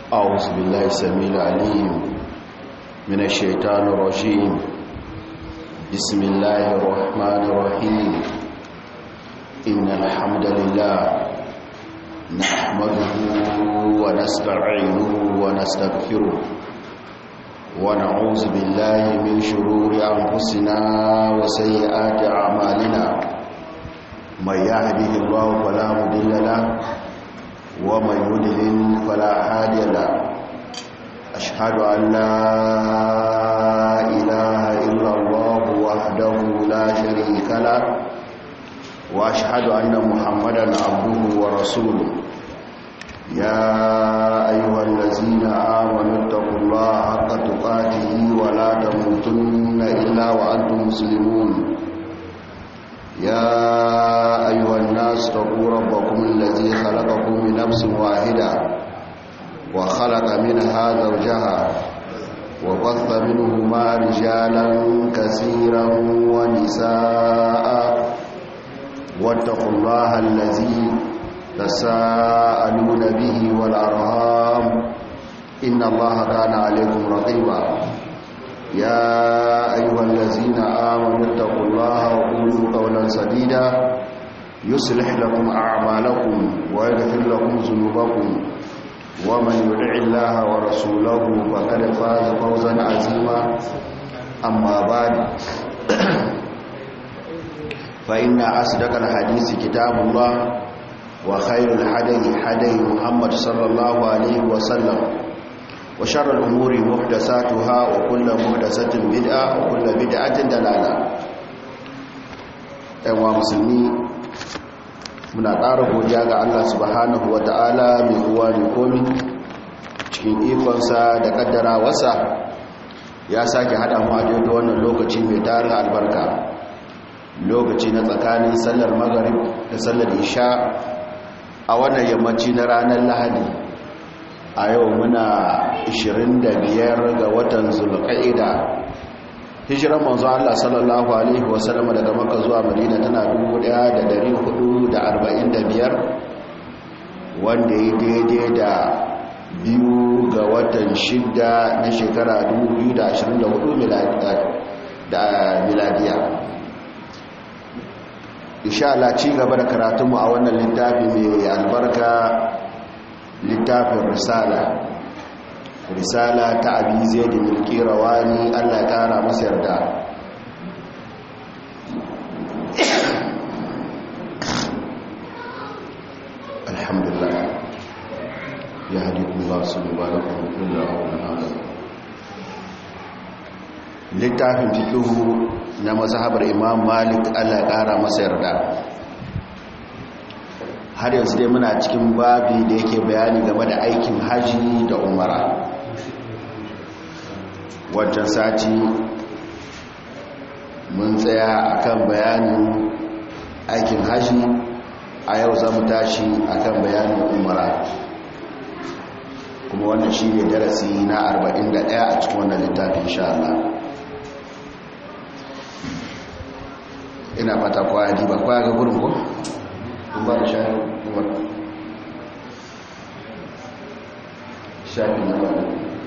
أعوذ بالله السميع العليم من الشيطان الرجيم بسم الله الرحمن الرحيم إن الحمد لله نحمده ونستعينه ونستغفره ونعوذ بالله من شرور أنفسنا وسيئات أعمالنا من يهده الله فلا مضل له ومن يضلل فلا هادي له أشهد أن لا إله إلا الله وحده لا شريك له وأشهد أن محمدا عبده ورسوله يا أيها الذين آمنوا اتقوا الله حق تقاته ولا تموتن إلا وأنتم مسلمون يا أيها الناس اتقوا ربكم الذي خلقكم من نفس واحدة وخلق منها زوجها وبث منهما رجالا كثيرا ونساء واتقوا الله الذي تساءلون به والأرهام إن الله كان عليكم رقيبا يا أيها الذين آمنوا اتقوا الله وقولوا قولا سديدا يصلح لكم أعمالكم ويغفر لكم ذنوبكم ومن يطع الله ورسوله فقد فاز فوزا عظيما أما بعد فإن أصدق الحديث كتاب الله وخير الحدي حدي محمد صلى الله عليه وسلم وشر الأمور محدثاتها وكل محدثة بدعة وكل بدعة دلالة أيها musulmi muna ƙara godiya ga Allah subhanahu wa ta'ala mai kowa mai komi cikin ikonsa da ƙaddara wasa ya sake haɗa mu a da wannan lokaci mai tarin albarka lokaci na tsakanin sallar magarib da sallar isha a wannan yammaci na ranar lahadi a yau muna 25 ga watan zulqa'ida hijiran manzo Allah sallallahu alaihi wasallam daga Makka zuwa Madina tana 1445 wanda ya daidai da biyu ga watan shida na shekara 2024 miladiya insha Allah ci gaba da karatunmu a wannan littafi mai albarka littafin risala risala ta abi zai da milki rawani allah ya kara masa yarda alhamdulillah ya haɗi kuma su mubarakun kulla wani hada littafin fikihu na mazhabar imam malik allah ya kara masa yarda har yanzu dai muna cikin babi da yake bayani game da aikin haji da umara wancan sati mun tsaya akan bayanin aikin haji a yau za mu tashi akan bayanin umara kuma wannan shi ne darasi na 41 a cikin wannan littafin sha Allah ina fata kwaya ba kwaya ga gurin ko? ba da shafi kuma shafi na ba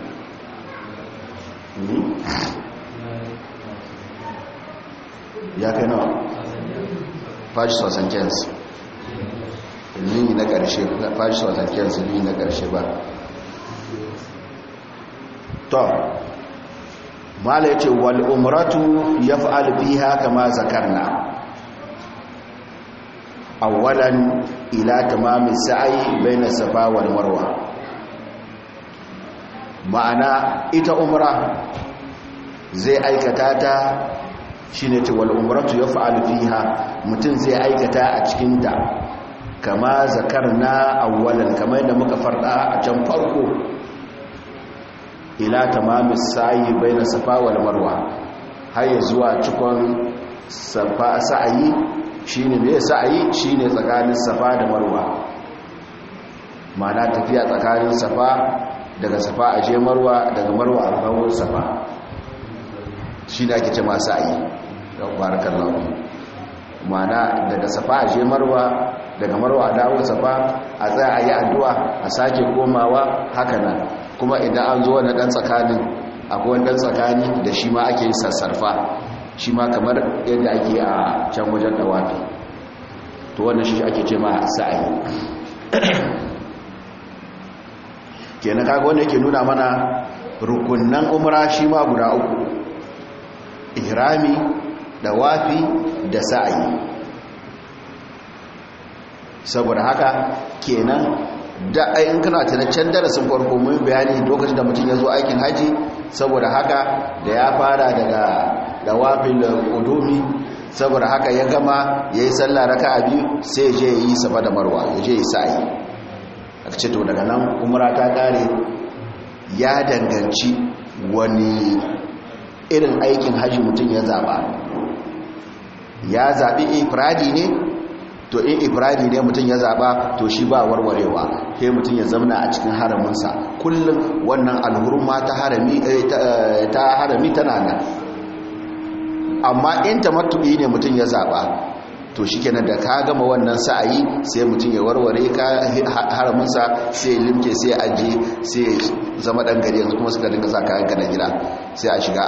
ya kai nawa fashi sosan kensu lini na ƙarshe fashi sosan kensu lini na ƙarshe ba to mala ya ce wal umratu ya fa'al fiha kama zakarna awalan ila tamamin sa'i baina safa wal marwa ma'ana ita umra zai aikata ta shine ta wal umratu yaf'al fiha mutun zai aikata a cikin ta kama zakarna awalan kamar da muka farda a can farko ila tamamin sa'i baina safa wal marwa har zuwa cikon safa sa'ayi shi ne mai sa'ayi shi ne tsakanin safa da marwa mana tafiya tsakanin safa daga safa a je marwa daga marwa a kawon safa shi ne ake ce masu sa'ayi da barakan lafi mana daga safa a je marwa daga marwa a dawo safa a tsaya a yi addu'a a sake komawa haka nan kuma idan an zo wani ɗan tsakanin akwai wani ɗan tsakani da shi ma ake sassarfa shi ma kamar yadda ake a can wajen dawafi to wannan shi ake ce ma sa'ayi kenan kaga wanda yake nuna mana rukunnan umra shi ma guda uku ihrami dawafi da sa'ayi saboda haka kenan da ayin kana can darasin farko mun bayani lokacin da mutum ya zo aikin haji saboda haka da ya fara daga dawafin qudumi saboda haka ya gama yayi sallah raka'a biyu sai ya je yi safa da marwa ya je yi sa'i aka ce to daga nan umra ta kare ya danganci wani irin aikin haji mutum ya zaba ya zabi ifradi ne to in ifradi ne mutum ya zaba to shi ba warwarewa sai mutum ya zamna a cikin haraminsa kullum wannan alhurma ta harami ta harami tana nan amma in tamattu'i ne mutum ya zaba to shikenan da ka gama wannan sa'ayi sai mutum ya warware ka haraminsa sai ya limke sai ya aje sai ya zama dan gari yanzu kuma suka dinga sa kayan ka na gida sai a shiga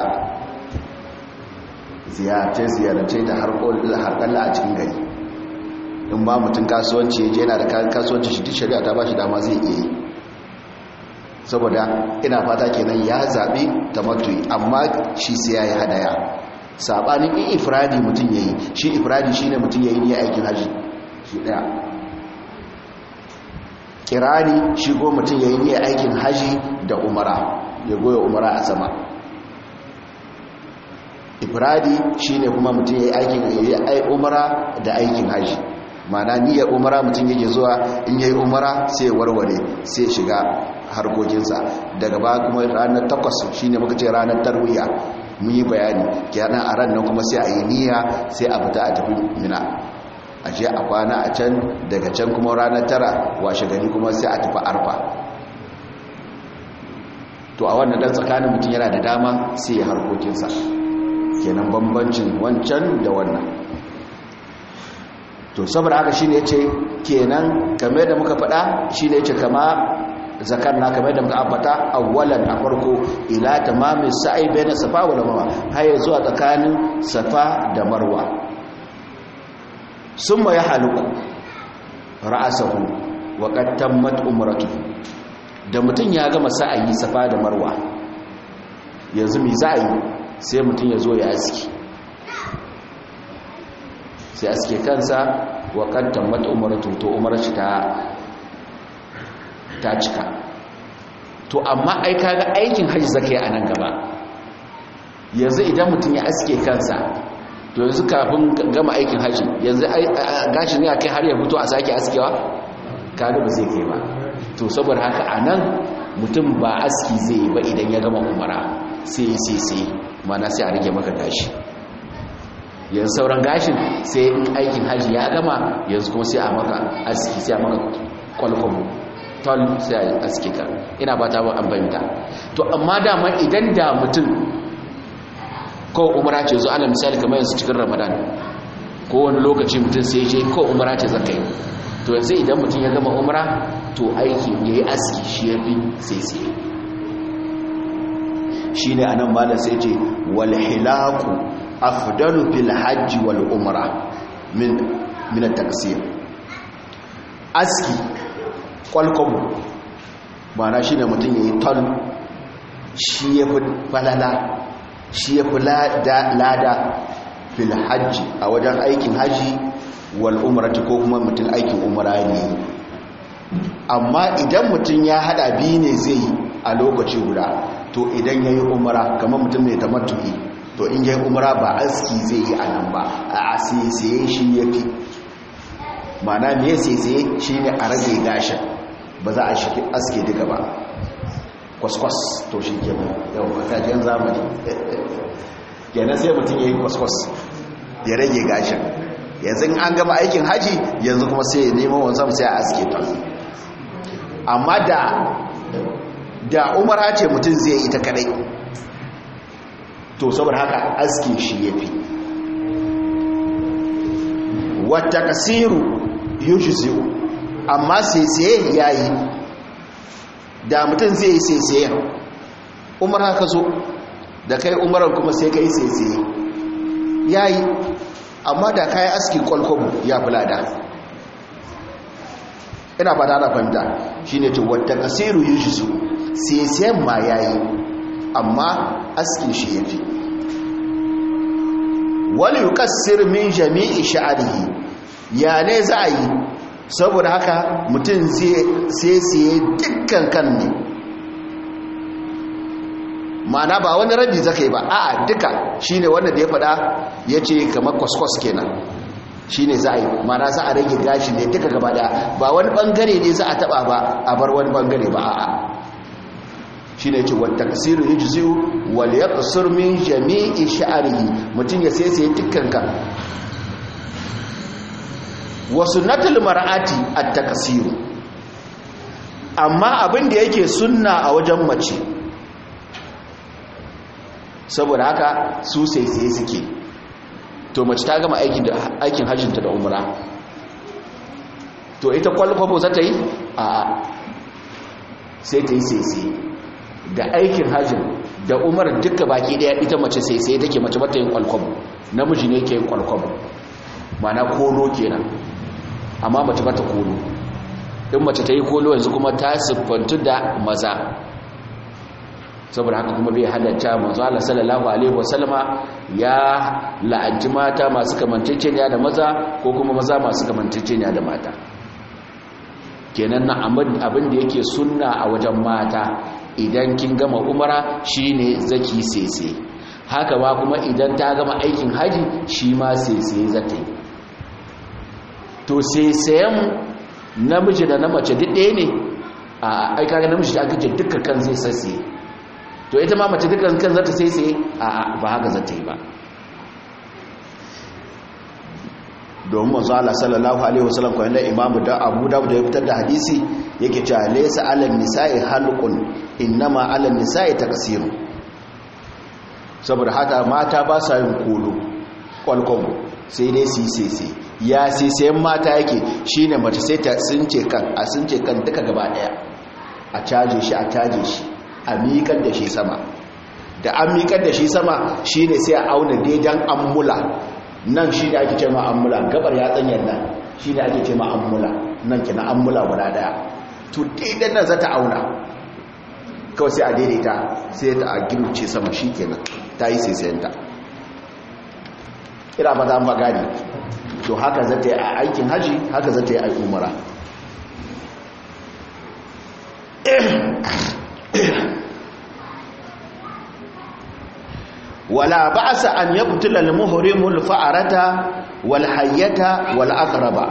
ziyarce-ziyarce da harkalla a cikin gari in ba mutum kasuwanci ya je yana da kayan kasuwanci shi duk shari'a ta ba shi dama zai iya yi saboda ina fata kenan ya zaɓi tamattu'i amma shi sai ya yi hadaya saɓanin in ifradi mutum ya yi shi ifradi shi ne mutum ya yi ne aikin hajji shi ɗaya kirani shi go mutum ya yi ne aikin hajji da umara ya goya umara a sama ifradi shi ne kuma mutum ya yi aikin umara da aikin hajji mana niyyar umara mutum yake zuwa in yayi umara sai ya warware sai shiga harkokinsa daga ba kuma ranar takwas shine muka ce ranar tarwiya mun yi bayani kenan a ran nan kuma sai a yi niyya sai a fita a tafi mina a je a kwana a can daga can kuma ranar tara washe gari kuma sai a tafi arfa to a wannan dan tsakanin mutum yana da dama sai ya harkokinsa kenan bambancin wancan da wannan to saboda haka shine yace kenan kamar da muka faɗa shine yace kama zakar na kamar da muka ambata awwalan a farko ila tamami sa'i baina safa wal marwa har zuwa tsakanin safa da marwa summa yahluku ra'sahu wa qad tammat umratuhu da mutun ya gama sa'ayi safa da marwa yanzu mi za'i sai mutun ya zo ya aski sai aske kansa wa kantan mata umaratu to umarci ta ta cika to amma ai kaga aikin hajji zakai a nan gaba yanzu idan mutum ya aske kansa to yanzu kafin gama aikin hajji yanzu gashi ne a kai har ya fito a sake askewa kaga ba zai kai ba to saboda haka a nan mutum ba aski zai yi ba idan ya gama umara sai sai sai mana sai a rage maka gashi yanzu sauran gashin sai in aikin hajji ya gama yanzu kuma sai a maka aski sai a maka kwalkwam tol sai a aski ka ina ba ta ba an bayyanta to amma dama idan da mutum ko umara ce zo ana misali kamar yanzu cikin ramadan ko wani lokaci mutum sai je ko umara ce zaka yi to yanzu idan mutum ya gama umara to aiki ya yi aski shi ya fi sai sai shi ne a nan malar sai ce walhilaku afdalu fil hajji wal umra min min at-taqsir aski kwalkwabo mana shine mutum yayi ton shi yafi falala shi yafi lada fil hajji a wajen aikin haji wal umrati ko kuma mutum aikin umra ne amma idan mutum ya hada biyu ne zai a lokaci guda to idan yayi umra kamar mutum mai tamattu'i to in yi umra ba aski zai yi a nan ba a asisaye shi ya fi mana me asisaye shi ne a rage gashin ba za a shi aske duka ba kwaskwas to shi ke mu yau matajen zamani yana sai mutum ya yi kwaskwas ya rage gashin yanzu an gama aikin haji yanzu kuma sai ya nemo wanzam sai a aske ta amma da da umara ce mutum zai yi ta kadai to saboda haka aske shi ya fi wata kasiru yujzi'u amma saisaye yayi da mutum zai yi saisaye umar haka zo da kai umaran kuma sai kai saisaye yayi amma da kai aski kwalkwabo ya fulada ina fata na fahimta shine to wata kasiru yujzi'u saisayen ma yayi amma askin shi yafi wani yukassir min jami'i sha'arihi ya ne za a yi saboda haka mutum sai siye dukkan kan ne mana ba wani rabi zaka yi ba a duka shine wanda da ya fada ya ce kamar kwaskwas kenan shine za a yi mana za a rage gashi ne duka gaba da ba wani bangare ne za a taba ba a bar wani bangare ba a'a shi ne ce wata kasiru ya jizu wal ya kusur min jami'i sha'arihi mutum ya sai sai dukkanka wasu natal mar'ati a takasiru amma abin da yake sunna a wajen mace saboda haka su sai sai suke to mace ta gama aikin hajjinta da umra to ita kwalkwabo za ta yi a sai ta yi sai sai da aikin hajjin da umar duka baki daya ita mace sai sai take mace bata yin kwalkwabo namiji ne ke yin kwalkwabo mana kolo kenan amma mace bata kolo in mace ta yi kolo yanzu kuma ta siffantu da maza saboda haka kuma bai halatta manzo Allah sallallahu alaihi wasallama ya la'anci mata masu kamanceceniya da maza ko kuma maza masu kamanceceniya da mata kenan na abin da yake sunna a wajen mata idan kin gama umara shine zaki sese haka ba kuma idan ta gama aikin haji shi ma sese zata yi to sesayen namiji da na mace duk ɗaya ne a aika ga namiji da aka ce duka kan zai sase to ita ma mace dukkan kan zata sese a ba haka zata yi ba domin manzo Allah sallallahu alaihi wasallam ko inda imamu da Abu Dawud da ya fitar da hadisi yake cewa laysa 'alal nisa'i halqun innama 'alal nisa'i taqsir saboda haka mata ba sa yin kolo kwalkwabo sai dai su sese ya sese mata yake shine mace sai ta sunce kan a sunce kan duka gaba daya a caje shi a caje shi a miƙar da shi sama da an miƙar da shi sama shine sai a auna daidan ammula nan shi ne ake ce ma'amula gabar ya tsanyar nan shi ne ake ce ma'amula nan ke na ammula guda daya to daidan nan za ta auna kawai sai a daidaita sai ta a girce sama shi kenan ta yi saisayenta ira ba za mu gani to haka za ta yi a aikin haji haka za ta yi a umara wala ba'sa an yaqtula al-muhrimu al-fa'rata wal hayyata wal aqraba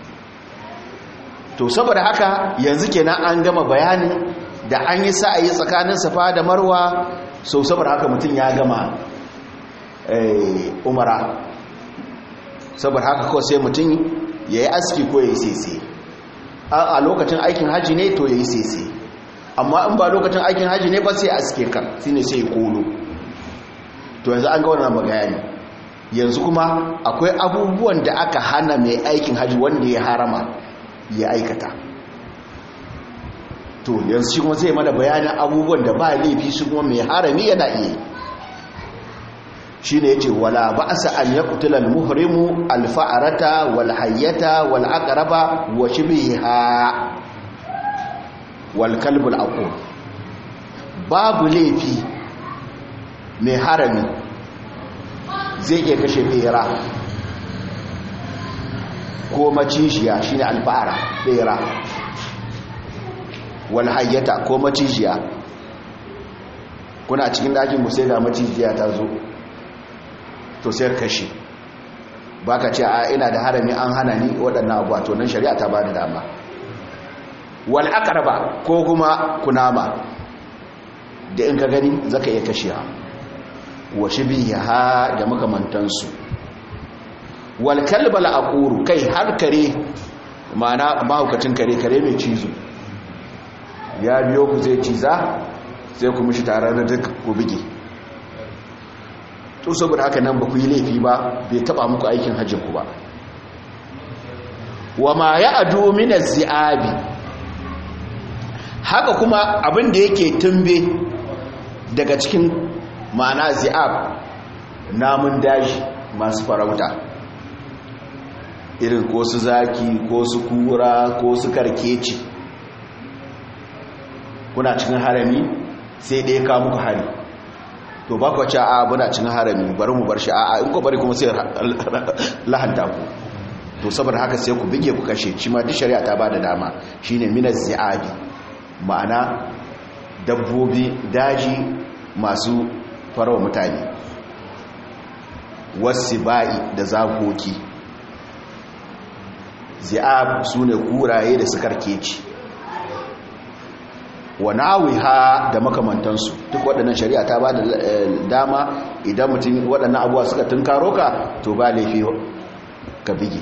to saboda haka yanzu kenan an gama bayanin da an yi sa'ayi tsakanin safa da marwa so saboda haka mutum ya gama eh umara saboda haka ko sai mutum yayi aski ko yayi sese a lokacin aikin haji ne to yayi sese amma in ba lokacin aikin haji ne ba sai aske kan shine sai kolo to yanzu an ga wannan magayani yanzu kuma akwai abubuwan da aka hana mai aikin haji wanda ya harama ya aikata to yanzu shi kuma zai mana bayanin abubuwan da ba laifi shi kuma mai harami yana iya shi ne ya ce wala ba a sa'an ya kutular muhrimu alfa'arata wal hayyata wal aqraba wa shibiha wal kalbul aqul babu laifi mai harami zai iya kashe bera ko macishiya shine alfa'ara bera wal hayyata ko macishiya kuna cikin dakin mu sai da macishiya ta zo to sai kashe baka ce a ina da harami an hana ni waɗannan abuwa to nan shari'a ta bani dama wal aqraba ko kuma kunama da in ka gani zaka iya kashewa wa shibiha da makamantansu wal kalbal aquru kai har kare mana mahaukacin kare kare mai cizo ya biyo ku zai ciza sai ku mishi tare da duk ku bige to saboda haka nan ba ku yi laifi ba bai taba muku aikin hajjin ku ba wa ma ya'du min az-zi'abi haka kuma abin da yake tumbe daga cikin ma'ana zi'ab namun daji masu farauta irin ko su zaki ko su kura ko su karkeci kuna cikin harami sai ɗaya ka muku hari to ba ku ce a muna cikin harami bari mu bar shi a in ku bari kuma sai lahanta ku to saboda haka sai ku bige ku kashe shi ma duk shari'a ta bada dama shine minaz zi'abi ma'ana dabbobi daji masu farawa mutane wasu ba'i da zakoki zi'ab su ne kuraye da sukar keci wa nawiha da makamantansu duk waɗannan shari'a ta ba da dama idan mutum waɗannan abuwa suka tunkaro ka to ba laifi ka bigi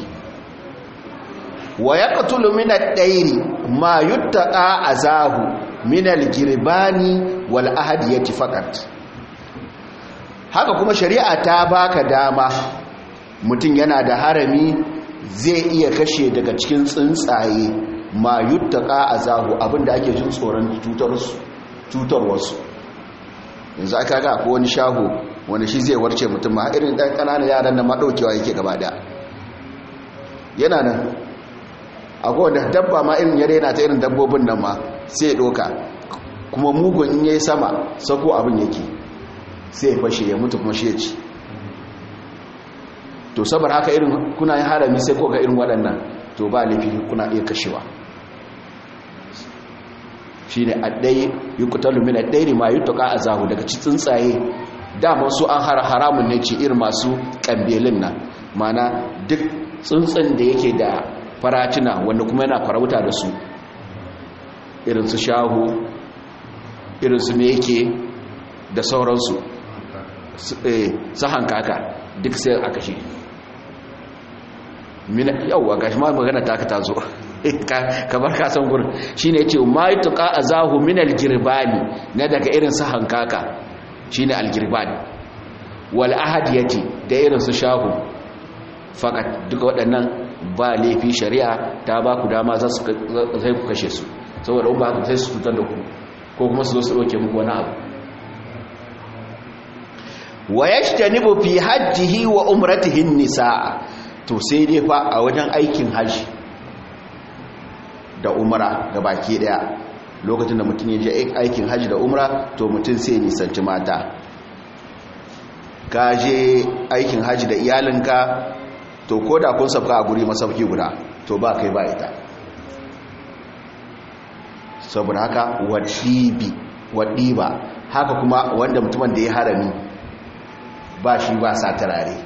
wa ya katulu minar ɗairi ma yuttaka a zahu minal girbani wal ahadiyati fakat haka kuma shari'a ta baka dama mutum yana da harami zai iya kashe daga cikin tsuntsaye ma yuttaka a zahu abinda ake jin tsoron cutarwarsu yanzu aka ga ko wani shago wani shi zai warce mutum ma irin ɗan ƙananan yaran da maɗaukewa yake gaba da yana nan akwai wanda dabba ma irin yare yana ta irin dabbobin nan ma sai ɗoka kuma mugun in yayi sama sako abin yake sai ya fashe ya mutu kuma shi ya ci to saboda haka irin kuna yin harami sai ko ga irin waɗannan to ba laifi kuna iya kashewa shi ne addai yi kutalu min addai ma yi tuka a zahu daga ci tsuntsaye damar su an haramun ne ce irin masu ƙambelin nan mana duk tsuntsun da yake da faratina wanda kuma yana farauta da su irin su shahu irin su meke da sauransu su hankaka duk sai aka shi yauwa ga shi ma magana ta ka ta zo kamar kasan gurin shi ne ce ma yi tuka a zahu min algirbani na daga irin su hankaka shi ne algirbani wal ahadiyati da irin su shahu fakat duka waɗannan ba laifi shari'a ta ba ku dama za su zai ku kashe su saboda ba ku sai su tutar da ku ko kuma su zo su ɗauke muku wani abu wa yajtanibu fi hajjihi wa umratihi nisaa to sai dai fa a wajen aikin haji da umra baki daya lokacin da mutum ya je aikin haji da umra to mutum sai nisanci mata ka je aikin haji da iyalinka to ko da kun sabka a guri masauki guda to ba kai ba ita saboda haka wadibi wadiba haka kuma wanda mutumin da ya harami ba shi ba sa turare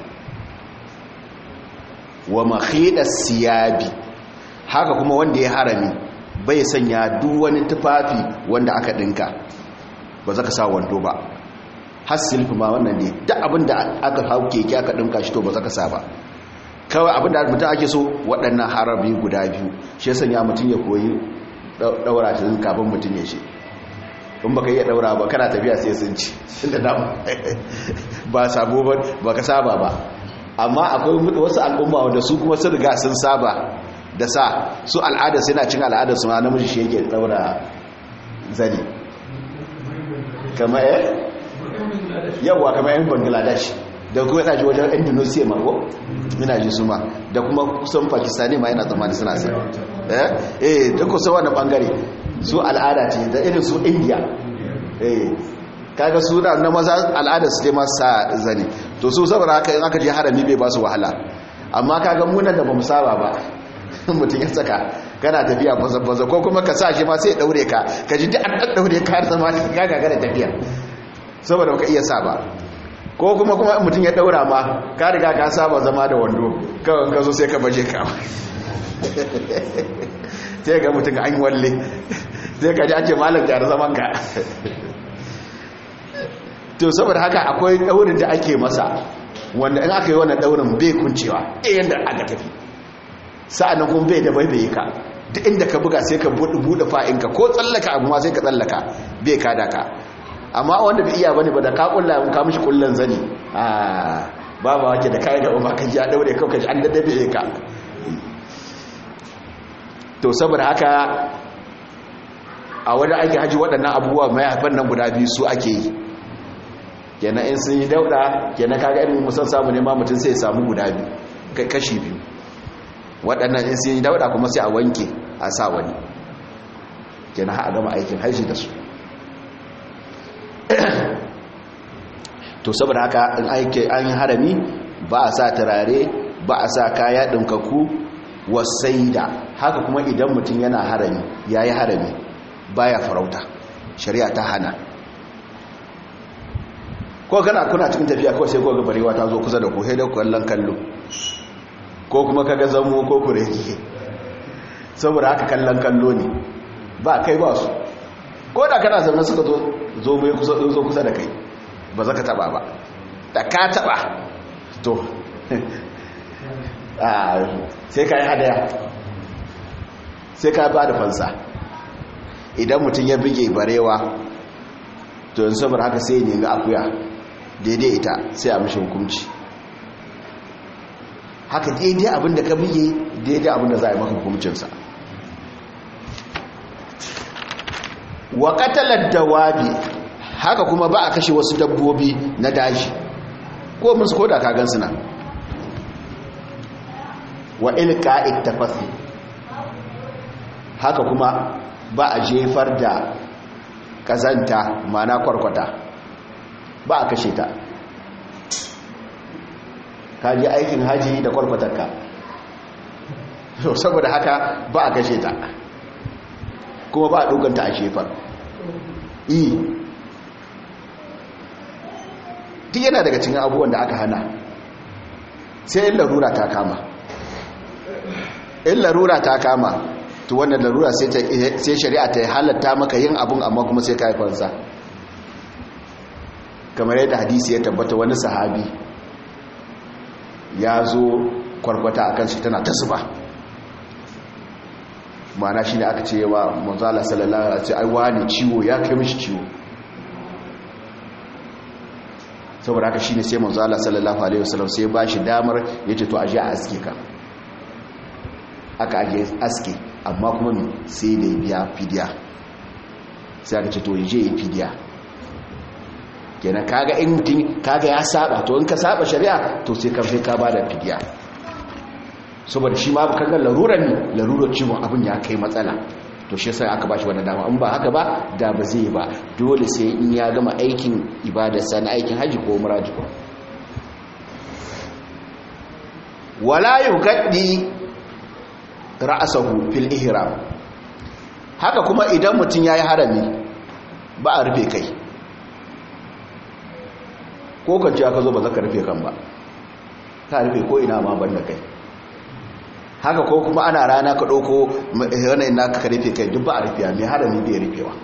wa makhidar siyabi haka kuma wanda ya harami bai sanya duk wani tufafi wanda aka dinka ba za ka sa wando ba har silfi ma wannan ne duk abinda aka hau keke aka dinka shi to ba za ka sa ba kawai abinda mutum ake so waɗannan harabi guda biyu shi ya sanya mutum ya koyi ɗaura shi kafin mutum ya ce in baka iya daura ba kana tafiya sai sun ci inda na ba sabo ba baka saba ba amma akwai wasu al'umma wanda su kuma sun riga sun saba da sa su al'ada sai na cin al'ada su ma namiji shi yake daura zani kama eh yawa kama yan bangladesh da kuma yana ji wajen indonesia ma ko ina ji su ma da kuma kusan pakistani ma yana tsammani suna sai eh eh da kusa wani bangare su al'ada ce da irin su india eh kaga su da na maza al'ada su dai masu sa zane to su saboda haka in aka je harami bai ba su wahala amma kaga munan da bamu saba ba mutum ya saka kana tafiya baza ko kuma ka sa shi ma sai ya daure ka ka ji duk an daure ka har zama ka ga da tafiya saboda baka iya saba ko kuma kuma mutum ya daura ma ka riga ka saba zama da wando kawai ka zo sai ka baje ka sai ga mutum an walle sai ka ji ake malar gyara zaman ka to saboda haka akwai daurin da ake masa wanda in aka yi wannan daurin bai kuncewa eh yanda aka tafi sa'annan kuma bai da baibaye ka duk inda ka buga sai ka buɗe fa'inka ko tsallaka abu ma sai ka tsallaka bai kada ka amma wanda bai iya bane ba da ka kulla ka mishi kullan zani ah babu wake da kai da umma ka ji a daure ka ji an daddabe ka to saboda haka a wani ake haji waɗannan abubuwa mai haifar nan guda biyu su ake yi kenan in sun yi dauɗa kenan kaga irin musan samu ne ma mutum sai ya samu guda biyu kashi biyu waɗannan in sun yi dauɗa kuma sai a wanke a sa wani kenan ha a gama aikin haji da su to saboda haka in aike an yi harami ba a sa turare ba a sa kaya ɗinkaku wasaida haka kuma idan mutum yana harami ya yi harami baya farauta shari'a ta hana ko kana kuna cikin tafiya kawai sai ko ga barewa ta zo kusa da ku sai da kallon kallo ko kuma kaga zamo ko kurege saboda haka kallon kallo ne ba kai ba su ko da kana zaune suka zo zo mai kusa zo kusa da kai ba za ka taba ba da ka taba to sai ka yi hadaya sai ka ba da fansa idan mutum ya bige barewa to yin saboda haka sai ne ga akuya daidai ita sai a mashi hukunci haka daidai abinda ka bige daidai abinda za a yi maka hukuncinsa wa katalar dawabi haka kuma ba a kashe wasu dabbobi na daji ko musu koda kagan suna wa ilka'id tafasi haka kuma ba a jefar da kazanta mana kwarkwata ba a kashe ta ka je aikin haji da kwarkwatarka saboda haka ba a kashe ta kuma ba a doganta a shefar yi duk yana daga cikin abubuwan da aka hana sai in larura ta kama in larura ta kama to wannan larura sai shari'a ta halatta maka yin abun amma kuma sai ka haifansa kamar yadda hadisi ya tabbata wani sahabi ya zo kwarkwata akan shi tana ta zuba ma'ana shi ne aka ce wa manzala sallallahu alaihi wasallam ai wani ciwo ya kai mishi ciwo saboda haka shine sai manzala sallallahu alaihi wasallam sai ba shi damar yace to aje a aske ka aka aje aske amma kuma me sai da biya fidiya sai aka ce to yaje yi fidiya kenan kaga in mutum kaga ya saba to in ka saba shari'a to sai ka sai ka bada fidiya saboda shi ma kaga larura ne larurar ciwon abin ya kai matsala to shi sai aka bashi wannan dama in ba haka ba da ba zai ba dole sai in ya gama aikin ibadarsa na aikin haji ko umra ko wala yugaddi ra'sahu fil ihram haka kuma idan mutum yayi harami ba a rufe kai ko kance aka zo ba zaka rufe kan ba ka rufe ko ina ma banda kai haka ko kuma ana rana ka ɗauko wani ina ka rufe kai duk ba a rufiya mai harami bai rufewa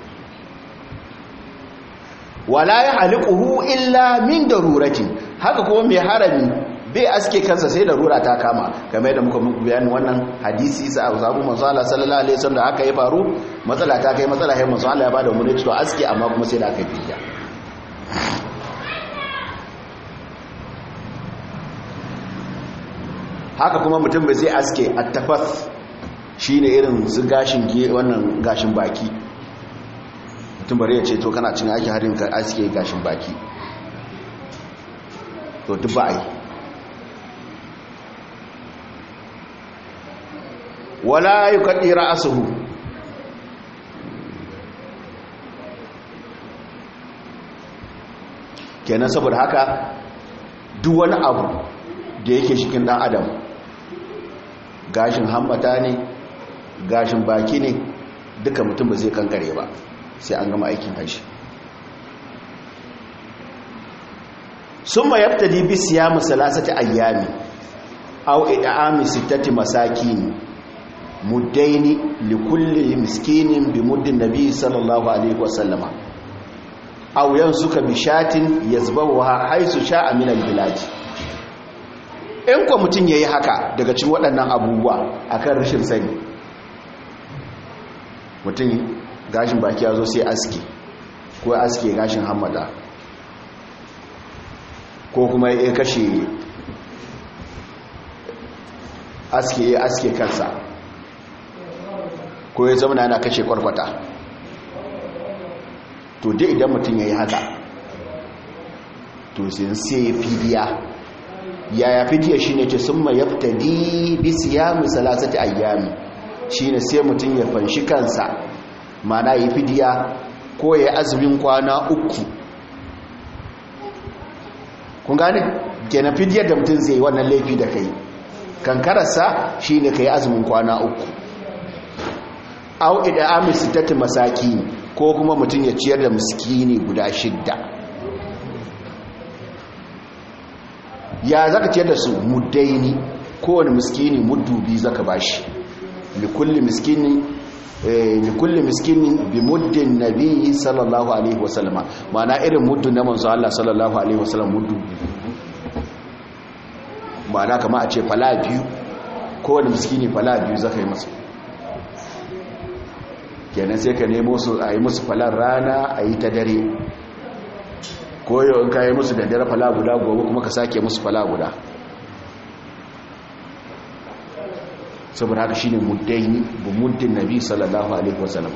wala ya halikuhu illa min daruratin haka kuma mai harami bai aske kansa sai darura ta kama game da muka muku bayanin wannan hadisi sa a zabu manzo Allah sallallahu alaihi wasallam da haka ya faru matsala ta kai matsala sai manzo Allah ya bada mu to aske amma kuma sai da aka fiya haka kuma mutum bai zai aske attafas shi ne irin su gashin wannan gashin baki mutum bari ya ce to kana cin aiki harin ka aske gashin baki to duk ba a yi wala yi kaɗi ra'asuhu kenan saboda haka duk wani abu da yake shikin ɗan adam gashin hammata ne gashin baki ne duka mutum ba zai kankare ba sai an gama aikin haishi sun ma yabta dibi siya masalasati ayyami au ida'ami sittati masakin muddaini likulli miskinin bi muddin nabi sallallahu alaihi wasallama aw yansuka bi shatin yazbahuha haisu sha'a min al-bilad in ko mutun yayi haka daga cikin waɗannan abubuwa akan rashin sani mutun gashin baki yazo sai aski ko aske gashin hammada ko kuma ya kashe aske aske kansa ko ya zama yana kashe kwarkwata to dai idan mutum ya yi haka to sai sai fidiya yaya fidiya shi ne ce sun ma yaftadi bisi ya misalasati ayyami shi ne sai mutum ya fanshi kansa mana ya fidiya ko ya azumin kwana uku kun gane kenan fidiyar da mutum zai wannan laifi da kai kankararsa shi ne ka yi azumin kwana uku au ida amisi tatti masaki ko kuma mutum ya ciyar da miskini guda shidda ya zaka ciyar da su muddaini kowane miskini muddu biyu zaka bashi likulli miskini likulli miskini bi muddin nabi sallallahu alaihi wasallama ma'ana irin muddu na manzo Allah sallallahu alaihi wasallam muddu ma'ana kama a ce fala biyu kowane miskini fala biyu zaka yi masa kenan sai ka nemo su a yi musu falar rana a yi ta dare koyo in ka yi musu da dare fala guda gobe kuma ka sake musu fala guda saboda haka shine muddaini bu muddin nabi sallallahu alaihi wasallam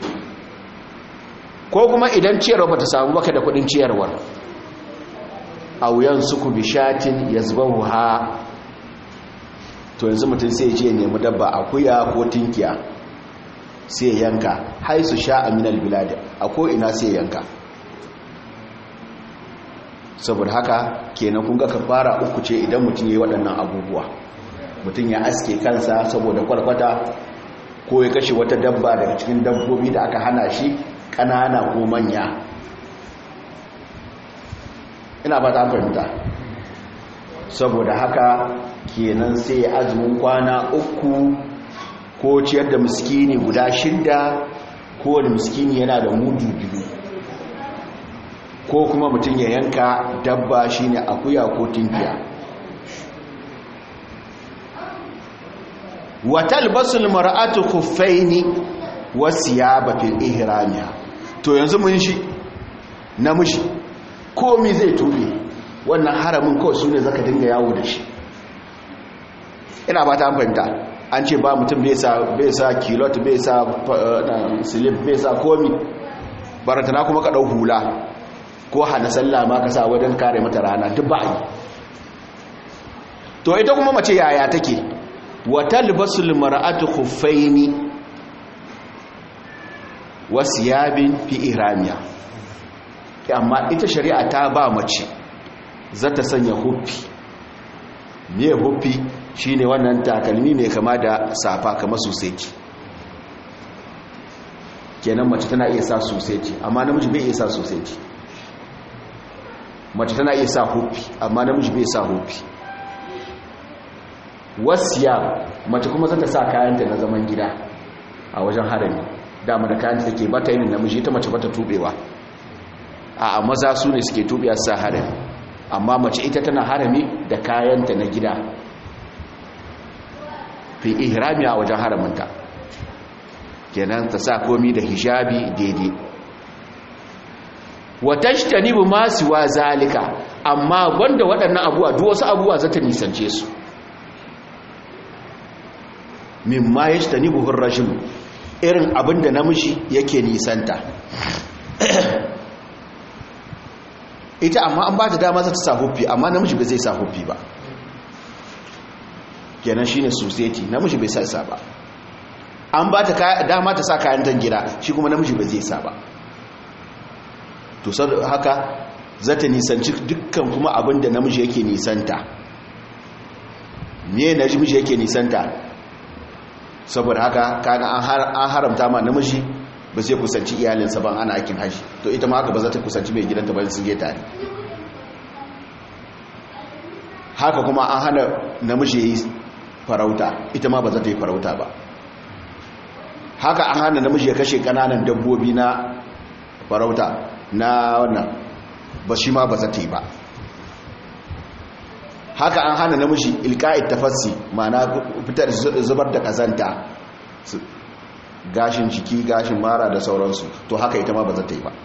ko kuma idan ciyarwa bata samu baka da kudin ciyarwar auyan suku bishatin yazbahuha to yanzu mutum sai ya je nemi dabba akuya ko tinkiya sai yanka haisu sha aminal bilad a ko ina sai yanka saboda haka kenan kun ga kafara uku ce idan mutum yayi waɗannan abubuwa mutum ya aske kansa saboda kwarkwata ko ya kashe wata dabba daga cikin dabbobi da aka hana shi ƙanana ko manya ina ba ta fahimta saboda haka kenan sai ya azumin kwana uku ko ciyar da miskini guda shidda kowane miskini yana da mudu biyu ko kuma mutum ya yanka dabba shine akuya ko tinkiya watal basul mar'atu khuffaini wasiyaba fil ihramiha to yanzu mun shi namiji komi zai tube wannan haramin kawai sune zaka dinga yawo da shi ina ba ta fahimta an ce ba mutum bai sa kilot bai sa silip bai sa komi baratana kuma ka ɗau hula ko hana sallah ma ka sa wajen kare mata rana duk ba yi to ita kuma mace yaya take wata libasul mara'atu khuffaini wasiyabin fi iramiya amma ita shari'a ta ba mace za ta sanya huffi ne huffi shine wannan takalmi mai kama da safa kama sosai kenan mace tana iya sa sosai amma namiji bai iya sa sosai mace tana iya sa hufi amma namiji bai sa hufi wasiya mace kuma zata sa kayanta na zaman gida a wajen harami dama da kayanta take bata yin namiji ita mace bata tubewa a maza su ne suke tubewa sa harami amma mace ita tana harami da kayanta na gida fi ihrami a wajen haraminta kenan ta sa komi da hijabi daidai watashtanibu ma siwa zalika amma wanda waɗannan abuwa duk wasu abuwa za ta nisance su mimma yashtanibu hurrashim irin abinda namiji yake nisanta ita amma an ba ta dama za ta sa huffi amma namiji bai zai sa huffi ba kenan shine society namiji bai sa sa ba an ba ta dama ta sa kayan gida shi kuma namiji bai zai sa ba to haka za ta nisanci dukkan kuma abin da namiji yake nisanta me namiji yake nisanta saboda haka kaga an haramta ma namiji ba zai kusanci iyalinsa ban ana aikin haji to ita ma haka ba za ta kusanci mai gidanta ba sun je tare haka kuma an hana namiji yi farauta ita ma ba za ta yi farauta ba haka an hana namiji ya kashe kananan dabbobi na farauta na wannan ba shi ma ba za ta yi ba haka an hana namiji ilka'id tafassi ma'ana fitar zubar da kazanta gashin jiki gashin mara da sauransu to haka ita ma ba za ta yi ba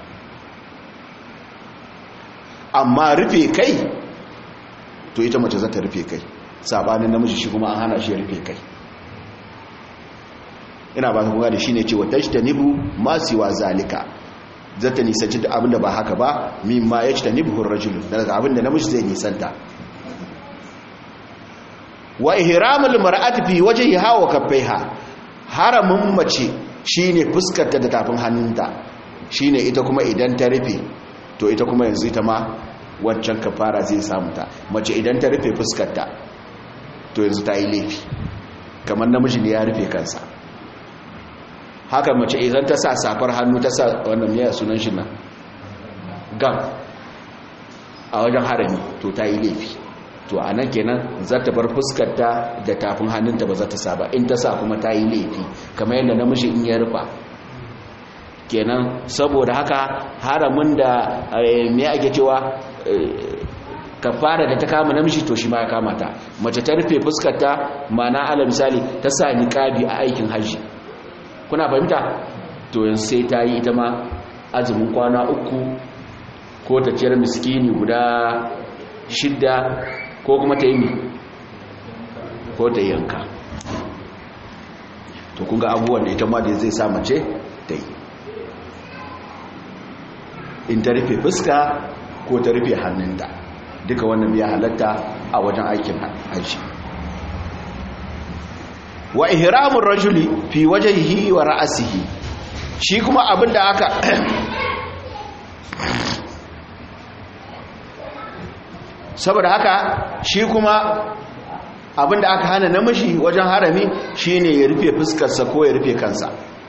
amma rufe kai to ita mace za ta rufe kai sabanin namiji shi kuma an hana shi ya rufe kai ina ba kuma da shine cewa tajtanibu ma siwa zalika zata nisanci da abinda ba haka ba mimma yajtanibu ar-rajul daga abinda namiji zai nisanta wa ihramul mar'ati fi wajhiha wa kaffaiha haramun mace shine fuskarta da tafin hannunta shine ita kuma idan ta rufe to ita kuma yanzu ita ma wancan kafara zai samu ta mace idan ta rufe fuskarta to yanzu ta yi laifi kamar namiji ne ya rufe kansa haka mace idan ta sa safar hannu ta sa wannan ya sunan shi nan gam a wajen harami to ta yi laifi to a nan kenan za ta bar fuskarta da tafin hannunta ba za ta sa ba in ta sa kuma ta yi laifi kamar yadda namiji in ya rufa kenan saboda haka haramin da me ake cewa kafara da ta kama namiji to shi ma ya kama ta mace ta rufe fuskarta mana ala misali ta sa niqabi a aikin haji kuna fahimta to yanzu sai ta yi ita ma azumin kwana uku ko ta ciyar miskini guda shidda ko kuma ta yi mi ko ta yanka to kunga abubuwan da ita ma da zai sa mace ta yi in ta rufe fuska ko ta rufe hannunta duka wannan ya halatta a wajen aikin hajji wa ihramun rajuli fi wajhihi wa ra'sihi shi kuma abinda aka saboda haka shi kuma abinda aka hana namiji wajen harami shine ya rufe fuskarsa ko ya rufe kansa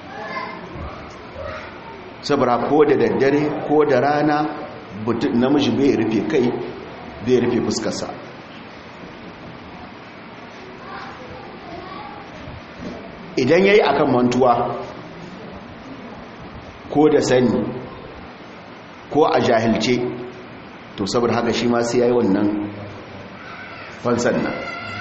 saboda ko da daddare ko da rana namiji bai rufe kai bai rufe fuskarsa idan ya yi akan mantuwa ko da sani ko a jahilce to saboda haka shi ma sai ya yi wannan fansan nan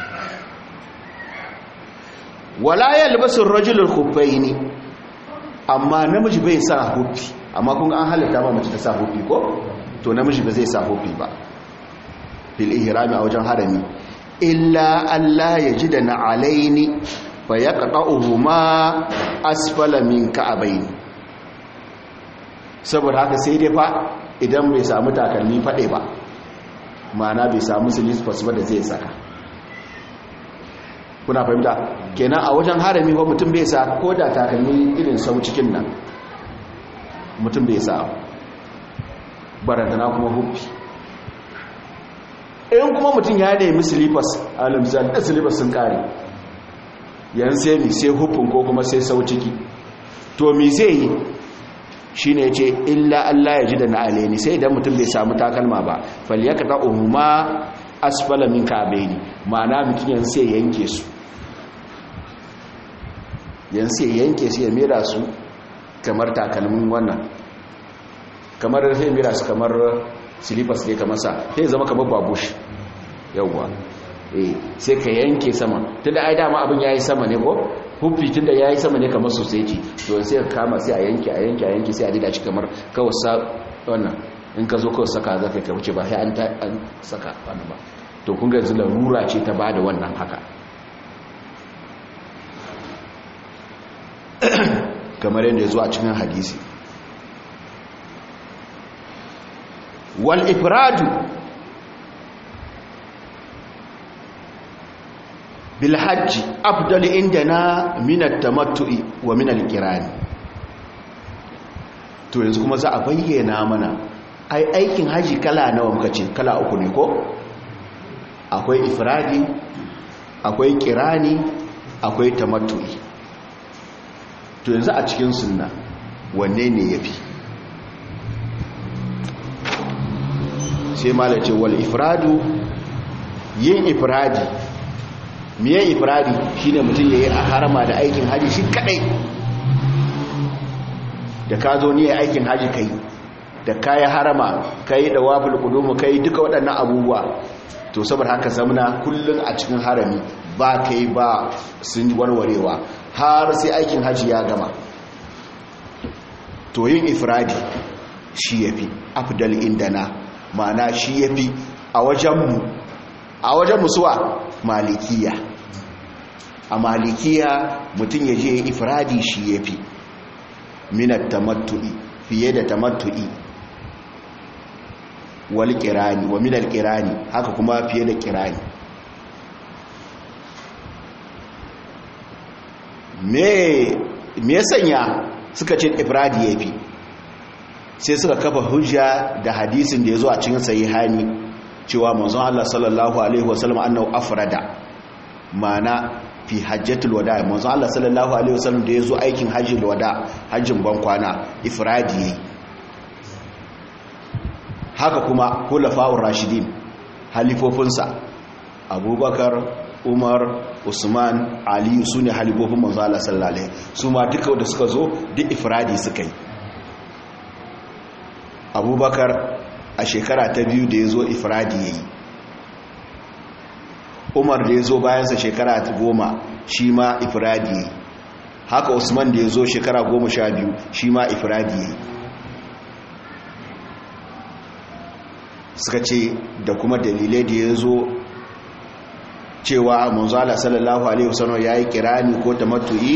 wala ya libasin rajulun kufai ne amma namiji bai sa hufi amma kun an halatta ba mace ta sa hufi ko to namiji ba zai sa hufi ba fil ihrami a wajen harami illa Allah ya ji da na alaini fa ya ma asfala min ka'abaini saboda haka sai dai fa idan bai samu takalmi faɗe ba ma'ana bai samu silisfas ba da zai saka kuna fahimta kenan a wajen harami ko mutum bai sa ko da takalmi irin sau cikin nan mutum bai sa barantana kuma hufi in kuma mutum ya nemi silifas a lamzan da silifas sun kare yan sai mi sai hufin ko kuma sai sau ciki to mi zai yi shi ne ce illa Allah ya ji da na'ale ne sai idan mutum bai samu takalma ba falyaka ta uhuma asfala min ka'abaini ma'ana mutum yan sai yanke su yan sai yanke su ya mera su kamar takalmin wannan kamar sai mera su kamar silifas ne kamar sa sai zama kamar babush yawwa eh sai ka yanke sama tunda ai dama abin yayi sama ne ko huffi tunda yayi sama ne kamar society to sai ka kama sai a yanke a yanke a yanke sai a dida shi kamar kawai sa wannan in ka zo kawai saka za ka wuce ba sai an an saka wannan ba to kun ga yanzu larura ce ta bada wannan haka kamar yadda ya zo a cikin hadisi wal ifradu bil hajji afdal indana min at-tamattu'i wa min al-qirani to yanzu kuma za a bayyana mana ai aikin haji kala nawa muka ce kala uku ne ko akwai ifradi akwai qirani akwai tamattu'i to yanzu a cikin sunna wanne ne yafi sai malace wal ifradu yin ifradi miye ifradi shine mutum yayi a harama da aikin haji shi kadai da ka zo ne aikin haji kai da kayi harama kai da wafil kudumu kai duka waɗannan abubuwa to saboda haka zamana kullun a cikin harami ba kai ba sun warwarewa har sai aikin haji ya gama to yin ifradi shi yafi afdal indana ma'ana shi yafi a wajenmu a wajen musuwa malikiya a malikiya mutum ya je ifradi shi ya fi minat tamattu'i fiye da tamattu'i wal kirani wa minal kirani haka kuma fiye da kirani me me sanya suka ce ifradi ya fi sai suka kafa hujja da hadisin da ya zo a cikin sahihani cewa manzon Allah sallallahu alaihi wasallam annahu afrada mana fi hajjatul wada manzon Allah sallallahu alaihi wasallam da ya zo aikin hajjul wada hajjin ban kwana ifradi yayi haka kuma khulafa'ur rashidin halifofinsa abubakar umar usman aliyu su ne halifofin manzon Allah sallallahu alaihi su ma duka da suka zo duk ifradi suka yi abubakar a shekara ta biyu da ya zo ifradi ya yi umar da ya zo bayansa shekara ta goma shi ma ifradi ya yi haka usman da ya zo shekara goma sha biyu shi ma ifradi ya yi suka ce da kuma dalilai da ya zo cewa manzala sallallahu alaihi wasallam ya yi kirani ko tamattu'i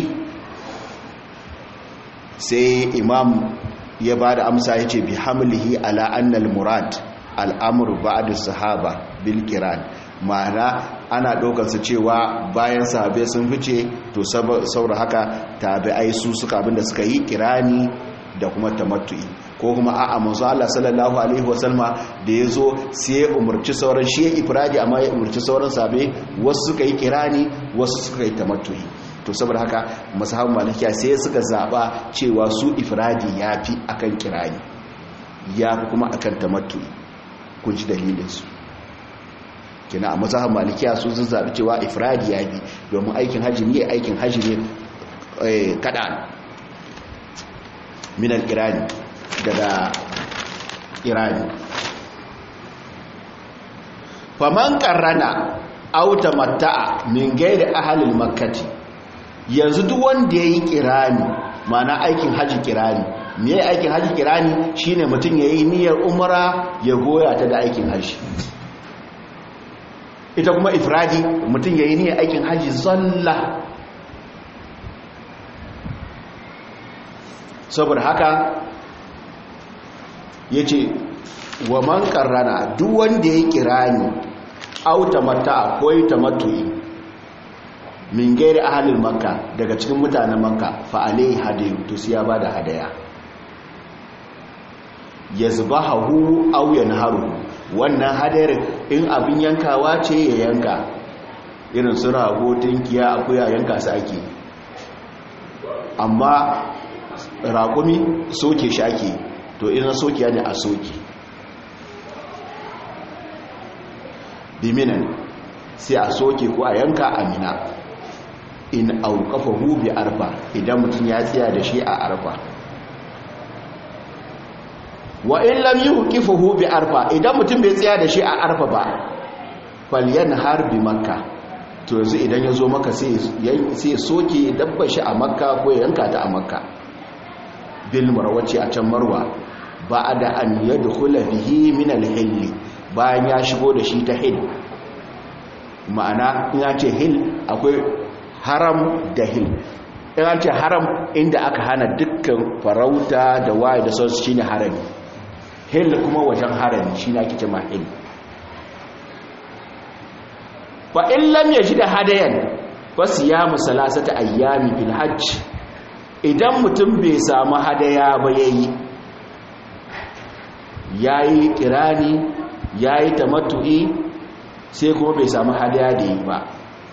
sai imam ya ba da amsa ya ce bi hamlihi ala annal murad al'amur ba'ad sahaba bil kiran ma'ana ana ɗaukarsa cewa bayan sahabe sun fice to saboda haka tabi'ai su suka abinda suka yi kirani da kuma tamattu'i ko kuma a'a manzo Allah sallallahu alaihi wasallama da yazo sai ya umurci sauran shi ya ifradi amma ya umurci sauran sahabe wasu suka yi kirani wasu suka yi tamattu'i to saboda haka masahabu malikiya sai suka zaba cewa su ifradi yafi akan kirani yafi kuma akan tamattu'i kun ji dalilin su kina a masahabu malikiya su sun zabi cewa ifradi yafi domin aikin haji ne aikin haji ne kada minal irani daga irani faman karrana auta mata'a min gaida ahalil makkati yanzu duk wanda yayi kirani mana aikin haji kirani me aikin haji kirani shine mutum yayi niyyar umra ya goya ta da aikin haji ita kuma ifradi mutum yayi niyyar aikin haji zalla saboda haka ya ce wa man karrana duk wanda ya kira ni auta mata ko yi ta matuyi min gairi ahalin makka daga cikin mutanen makka fa'alai hadayu to siya ba da hadaya ya zuba hahu auyan haru wannan hadayar in abin yankawa ce ya yanka irin su rago tunkiya akuya yanka su ake amma raƙumi soke shi ake to ina soke ne a soke biminan sai a soke ko a yanka amina in aukafa hubi arfa idan mutum ya tsaya da shi a arfa wa in lam yi hukifa hubi arfa idan mutum bai tsaya da shi a arfa ba falyan harbi makka to yanzu idan ya zo maka sai ya soke dabba shi a makka ko ya yanka ta a makka bil marwaci a can marwa ba da an yadkhula bihi min al-hill bayan ya shigo da shi ta hil ma'ana in ya ce hil akwai haram da hil in an ce haram inda aka hana dukkan farauta da waye da sauransu shine harami hil kuma wajen harami shine ake cewa hil fa in lam yajid hadayan fa siyamu salasata ayyami fil hajj idan mutum bai samu hadaya ba yayi yayi kirani yayi tamattu'i sai kuma bai samu hadaya da yi ba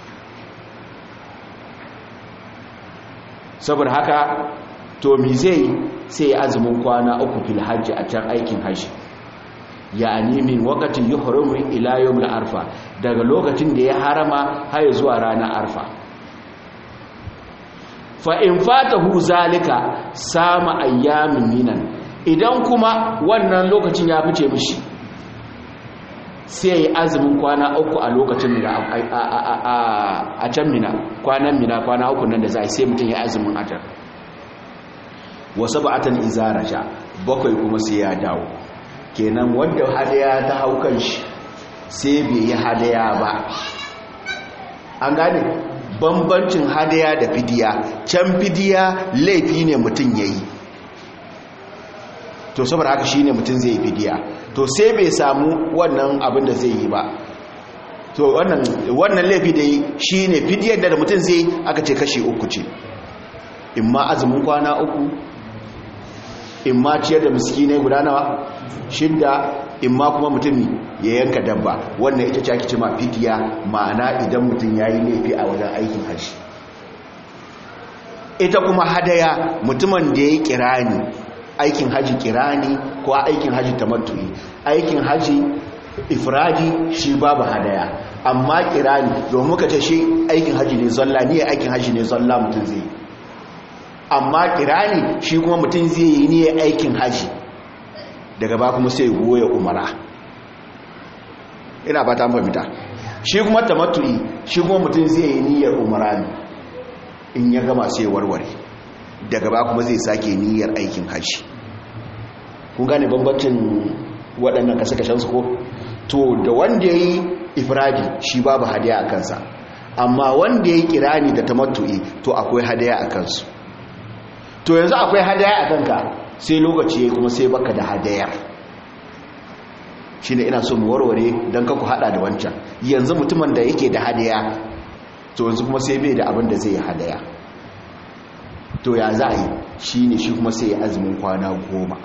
saboda haka to mi zai sai azumin kwana uku fil hajji a can aikin hajji yani min waqtin yuhrimu ila yawm arfa daga lokacin da ya harama har zuwa ranar arfa fa in fatahu zalika sama ayyamin minan idan kuma wannan lokacin ya fice mishi sai yi azumin kwana uku a lokacin da a can mina kwanan mina kwana uku nan da za a sai mutum ya azumin atar wasu ba'atan izaraja bakwai kuma sai ya dawo kenan wanda hadaya ta hau kan shi sai bai yi hadaya ba an gane bambancin hadaya da fidiya can fidiya laifi ne mutum ya yi to saboda haka shi ne mutum zai yi fidiya to sai bai samu wannan abin da zai yi ba to wannan laifi da yi shi ne fidiyar da mutum zai aka ce kashi uku ce in ma azumin kwana uku in ma ciyar da miskinai guda nawa shidda in ma kuma mutum ya yanka dabba wannan ita ce ake ce ma fidiya ma'ana idan mutum ya yi laifi a wajen aikin haji ita kuma hadaya mutumin da ya yi kirani aikin haji kirani ko aikin haji tamattu'i aikin haji ifradi shi babu hadaya amma kirani domin muka ce shi aikin haji ne zalla ni aikin haji ne zalla mutum zai amma kirani shi kuma mutum zai yi ne aikin haji daga ba kuma sai goya umara ina ba ta mafita shi kuma tamattu'i shi kuma mutum zai yi niyyar umara ne in ya gama sai warware daga ba kuma zai sake niyyar aikin haji kun gane bambancin waɗannan kashe-kashen su ko to da wanda ya yi ifradi shi babu hadaya a kansa amma wanda ya yi kirani da tamattu'i to akwai hadaya a kansu to yanzu akwai hadaya a kanka sai lokaci ya kuma sai baka da hadayar shi ne ina so mu warware don kaku hada da wancan yanzu mutumin da yake da hadaya to yanzu kuma sai bai da abin da zai yi hadaya to ya za a yi shi ne shi kuma sai ya azumin kwana goma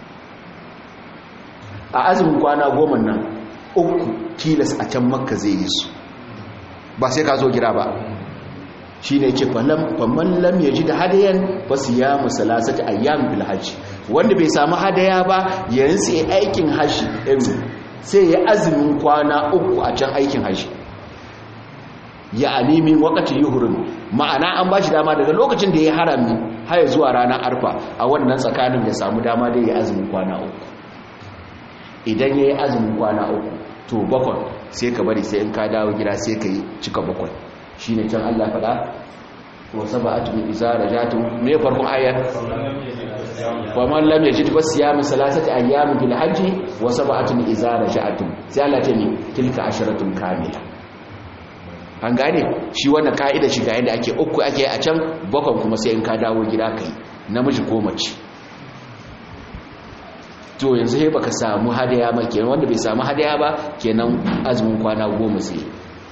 a azumin kwana goma nan uku tilas a can makka zai yi su ba sai ka zo gira ba shi ne ce famman lam ya ji da hadayan ba su ya musalasati ayyam bil hajji wanda bai samu hadaya ba yayin sai aikin hajji sai ya azumin kwana uku a can aikin hajji ya alimin wakati yuhurin ma'ana an ba shi dama daga lokacin da ya harami har zuwa ranar arfa a wannan tsakanin ya samu dama da ya azumin kwana uku idan ya yi azumin kwana uku to bakwai sai ka bari sai in ka dawo gida sai ka yi cika bakwai shi ne can allah faɗa wasa ba a tuni isa da jatun mai farkon ayar kwaman lam yajid ba siyamin salasati ayyamin bil hajji wasa ba a tuni isa da jatun sai allah ta ne tilka asharatun kamila an gane shi wannan ka'ida shi ga yadda ake uku ake a can bakwai kuma sai in ka dawo gida kai namiji ko mace to yanzu sai baka samu hadaya ba kenan wanda bai samu hadaya ba kenan azumin kwana goma sai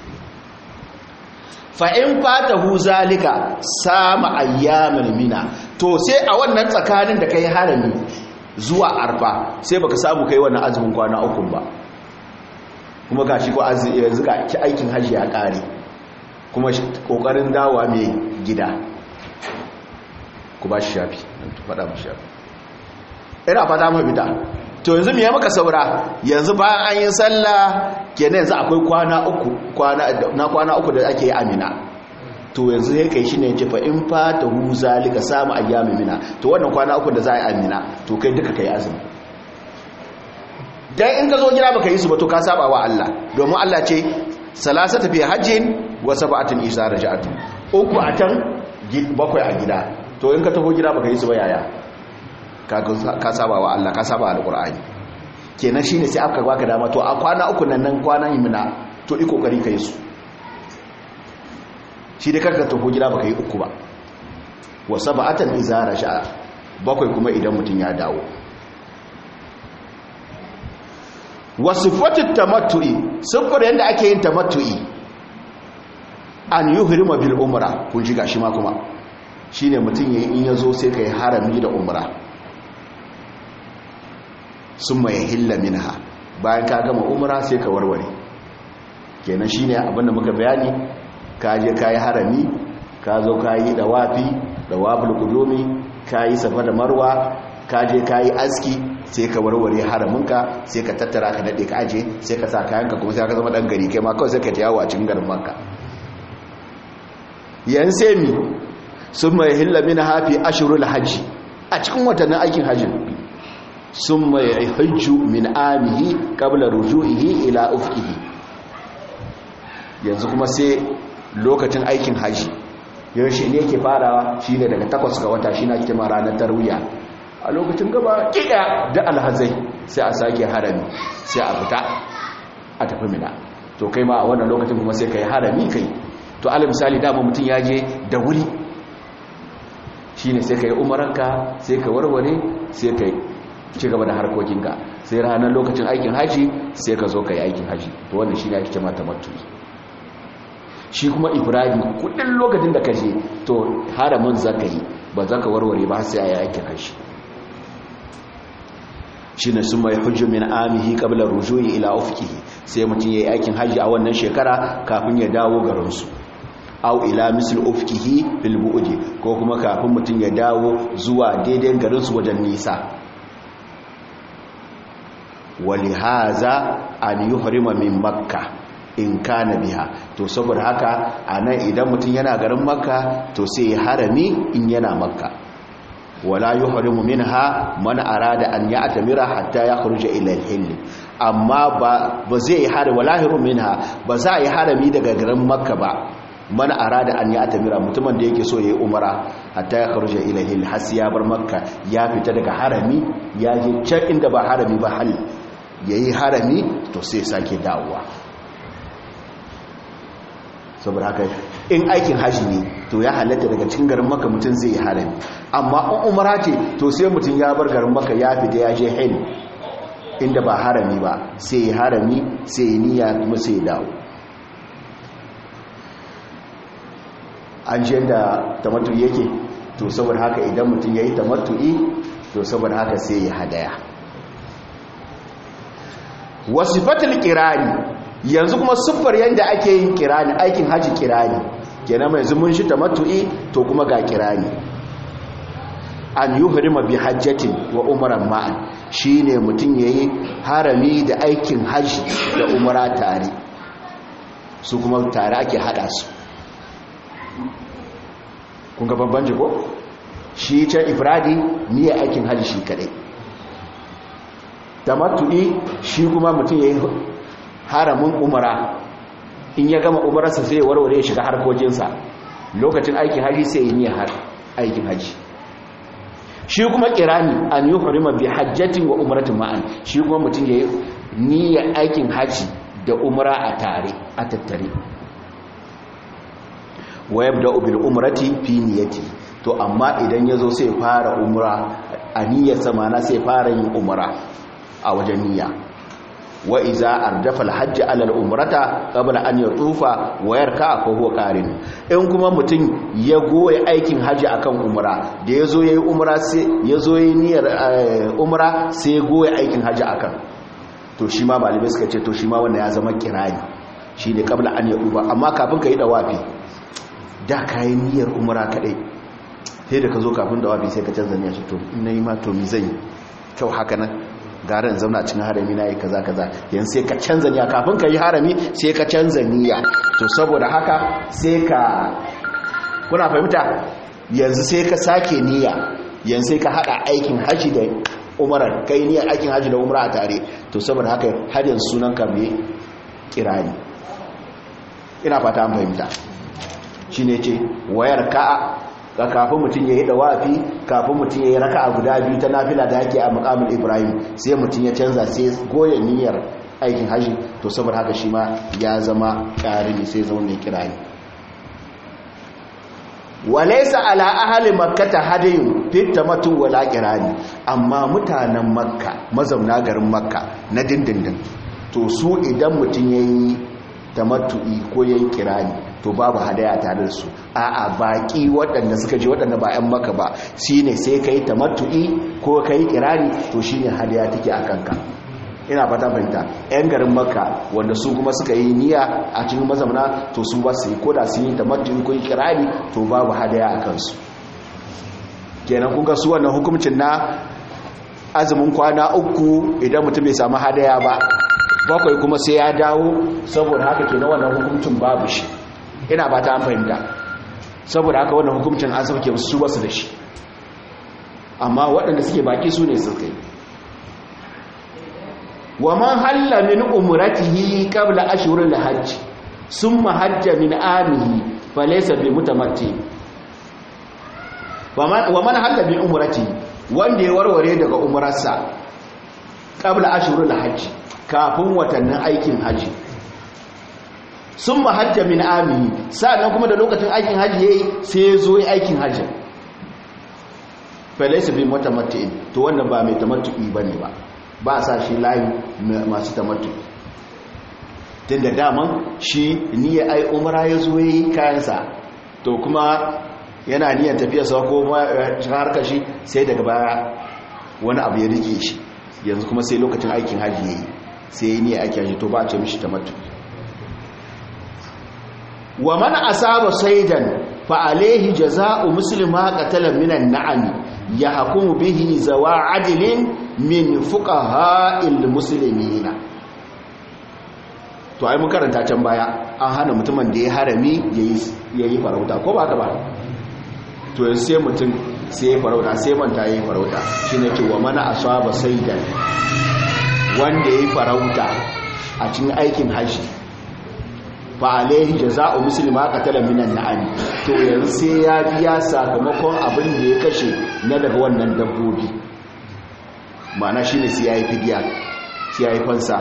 fa in fatahu zalika sama ayyamal mina to sai a wannan tsakanin da kai harami zuwa arfa sai baka samu kai wannan azumin kwana uku ba kuma gashi ko yanzu ga aikin haji ya kare kuma kokarin dawa mai gida ku ba shi shafi faɗa mu shafi ina fata mafita to yanzu me ya maka saura yanzu bayan an yi sallah kenan yanzu akwai kwana uku na kwana uku da ake yi amina to yanzu ya kai shi ne ce fa in fata hu zalika samu ayyamin mina to wannan kwana uku da za a yi amina to kai duka kai azumi dan in ka zo gida baka yi su ba to ka saba wa Allah domin Allah ce salasata fi hajjin wa sab'atin isa raja'atu uku a can bakwai a gida to in ka taho gida baka yi su ba yaya ka saba wa Allah ka saba alqur'ani kenan shine sai aka baka dama to a kwana uku nan nan kwana yimina to i kokari kai su shi da karka taho gida baka yi uku ba wa sab'atan isa raja'a bakwai kuma idan mutun ya dawo wasu fatin tamattu'i siffar yadda ake yin tamattu'i an yi hirma bil umra kun shiga shi ma kuma shi ne mutum ya in ya zo sai ka yi harami da umra sun mai hilla minha bayan ka gama umra sai ka warware kenan shi ne abinda muka bayani ka je ka yi harami ka zo ka yi dawafi dawafin kudomi ka yi safa da marwa ka je ka yi aski sai ka warware haraminka sai ka tattara ka daɗe ka aje sai ka sa kayanka kuma sai ka zama ɗan gari kai ma kawai sai ka ta yawo a cikin garin manka yan sai mi sun mai hilla min hafi ashirul hajji a cikin watannin aikin hajji sun mai hajju min amihi kabla rujuihi ila ufkihi yanzu kuma sai lokacin aikin hajji yaushe ne yake farawa shine daga takwas ga wata shi na kima ranar tarwiya a lokacin gaba kiɗa da alhazai sai a sake harami sai a fita a tafi mina to kai ma a wannan lokacin kuma sai ka yi harami kai to ala misali dama mutum ya je da wuri shine sai ka yi umaranka sai ka warware sai ka ci gaba da harkokinka sai ranar lokacin aikin haji sai ka zo ka yi aikin haji to wannan shi ne ake cema tamattu shi kuma ibrahim kudin lokacin da ka je to haramin za ka yi ba za ka warware ba sai a yi aikin haji shi ne sun mai hujju min amihi kabla rujuyi ila ufkihi sai mutum ya yi aikin haji a wannan shekara kafin ya dawo garinsu au ila misl ufkihi bil bu'di ko kuma kafin mutum ya dawo zuwa daidai garinsu wajen nisa walihaza an yuhrima min makka in kana biha to saboda haka anan idan mutum yana garin makka to sai ya harami in yana makka wala yuhrimu minha man arada an ya'tamira hatta yakhruja ila al-hill amma ba ba zai harami wala yuhrimu minha ba za yi harami daga garin makka ba man arada an ya'tamira mutumin da yake so yayi umara hatta yakhruja ila al-hill har ya bar makka ya fita daga harami ya je can inda ba harami ba hal yayi harami to sai sake dawowa saboda haka in aikin haji ne to ya halatta daga cikin garin maka mutum zai yi harami amma in umara ce to sai mutum ya bar garin maka ya fita ya je hil inda ba harami ba sai yi harami sai yi niyya kuma sai ya dawo an je da tamattu yake to saboda haka idan mutum ya yi tamattu'i to saboda haka sai ya hadaya wasifatul kirani yanzu kuma siffar yadda ake yin kirani aikin haji kirani kenan mai zumun shi tamattu'i to kuma ga kirani an yuhrima bi hajjatin wa umran ma'an shine mutum yayi harami da aikin haji da umra tare su kuma tare ake hada su kun ga bambanci ko shi can ifradi niyyar aikin haji shi kadai tamattu'i shi kuma mutum yayi haramin umara in ya gama umararsa sai ya warware ya shiga harkokinsa lokacin aikin haji sai ya niyyar aikin haji shi kuma kirani an yi hurima bi hajjatin wa umaratin ma'an shi kuma mutum ya yi niyyar aikin haji da umara a tare a tattare wa yabda bil umrati fi niyyati to amma idan yazo sai fara umra a niyyarsa mana sai fara yin umra a wajen niyya wa iza ardafa alhajj ala alumrata qabla an yatufa wa yarka fa huwa qarin in kuma mutum ya goye aikin haji akan umra da yazo yayi umra sai yazo yayi niyyar umra sai ya goye aikin haji akan to shi ma malamai suka ce to shi ma wanda ya zama kirani shine qabla an yatufa amma kafin ka yi dawafi da kai niyyar umra kadai sai da ka zo kafin dawafi sai ka canza niyyar to in nayi ma to mi zai kyau haka nan garin zauna cikin harami na yi kaza kaza yan sai ka canza niyya kafin ka yi harami sai ka canza niyya to saboda haka sai ka kuna fahimta yanzu sai ka sake niyya yanzu sai ka hada aikin haji da umara kai niyyar aikin haji da umara a tare to saboda haka har yanzu sunan ka mai kirani ina fata an fahimta shine ce wayar ka'a ga kafin mutum ya yi dawafi kafin mutum ya yi raka a guda biyu ta nafila da yake a makamun ibrahim sai mutum ya canza sai goya niyyar aikin hajji to saboda haka shi ma ya zama ƙarini sai zama mai kirani walaisa ala ahali makkata hadayin fitta matu wala kirani amma mutanen makka mazauna garin makka na dindindin to su idan mutum ya yi tamattu'i ko ya yi kirani to babu hadaya tare da su a'a baki waɗanda suka je waɗanda ba 'yan maka ba shine sai ka yi tamattu'i ko ka yi kirani to shine hadaya take a kanka ina fata fahimta 'yan garin maka wanda su kuma suka yi niyya a cikin mazamana to su ba su yi koda sun yi tamattu'i ko yi kirani to babu hadaya a kansu kenan kuka su wannan hukuncin na azumin kwana uku idan mutum bai samu hadaya ba bakwai kuma sai ya dawo saboda haka kenan wannan hukuncin babu shi ina ba ta fahimta saboda haka wannan hukuncin an sauke su basu da shi amma waɗanda suke baki su ne suka yi wa man halla min umratihi qabla ashhuril hajj summa hajja min amihi falaysa bi mutamatti wa man halla min umratihi wanda ya warware daga umrarsa qabla ashhuril hajj kafin watannin aikin haji sun mahajja min amini sa'annan kuma da lokacin aikin hajji yayi sai ya zo aikin hajji falaisa bi mutamatti'in to wannan ba mai tamattu'i bane ba ba sa shi layi masu tamattu'i tunda daman shi niyyar ai umra ya zo yayi kayansa to kuma yana niyyar tafiya sa ko harkar shi sai daga baya wani abu ya rike shi yanzu kuma sai lokacin aikin hajji yayi sai niyyar aikin hajji to ba a ce mishi tamattu'i wa man asaba saydan fa alayhi jazaa'u muslima qatala minan na'am yahkumu bihi zawa adlin min fuqaha'il muslimina to ai mun karanta can baya an hana mutumin da ya harami yayi yayi farauta ko ba ka ba to yanzu sai mutum sai ya farauta sai manta yayi farauta shine ce wa man asaba saydan wanda yayi farauta a cikin aikin haji fa alaihi jaza'u muslima qatala minan na'am to yanzu sai ya biya sakamakon abin da ya kashe na daga wannan dabbobi ma'ana shine sai yayi fidiya sai yayi fansa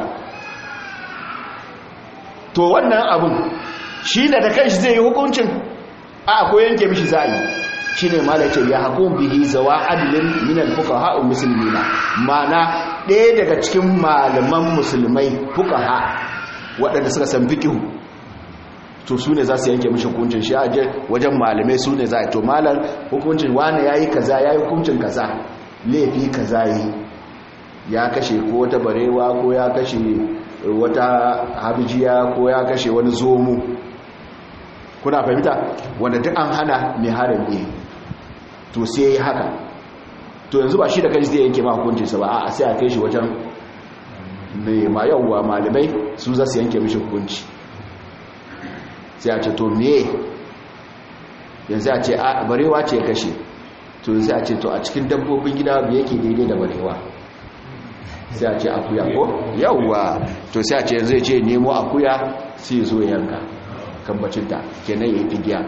to wannan abin shi da da kanshi zai yi hukuncin a ko yanke mishi za'i shine malace ya hukum bihi zawa adlin min al-fuqaha muslimina ma'ana ɗaya daga cikin malaman musulmai fuqaha waɗanda suka san fiqh to su ne za su yanke mishi hukuncin shi aje wajen malamai su ne za a to malar hukuncin wani ya yi kaza ya yi hukuncin kaza laifi kaza yi ya kashe ko wata barewa ko ya kashe wata habijiya ko ya kashe wani zomo kuna fahimta wanda duk an hana mai harin ne to sai ya yi haka to yanzu ba shi da kai zai yanke ma hukuncinsa ba a sai a kai shi wajen mai ma yawwa malamai su za su yanke mishi hukunci sai a ce to me yanzu a ce a barewa ce kashe to sai a ce to a cikin dabbobin gida me yake daidai da barewa sai a ce akuya ko yawwa to sai a ce yanzu ya ce nemo akuya sai zo yanka kambacinta kenan ya yi figiya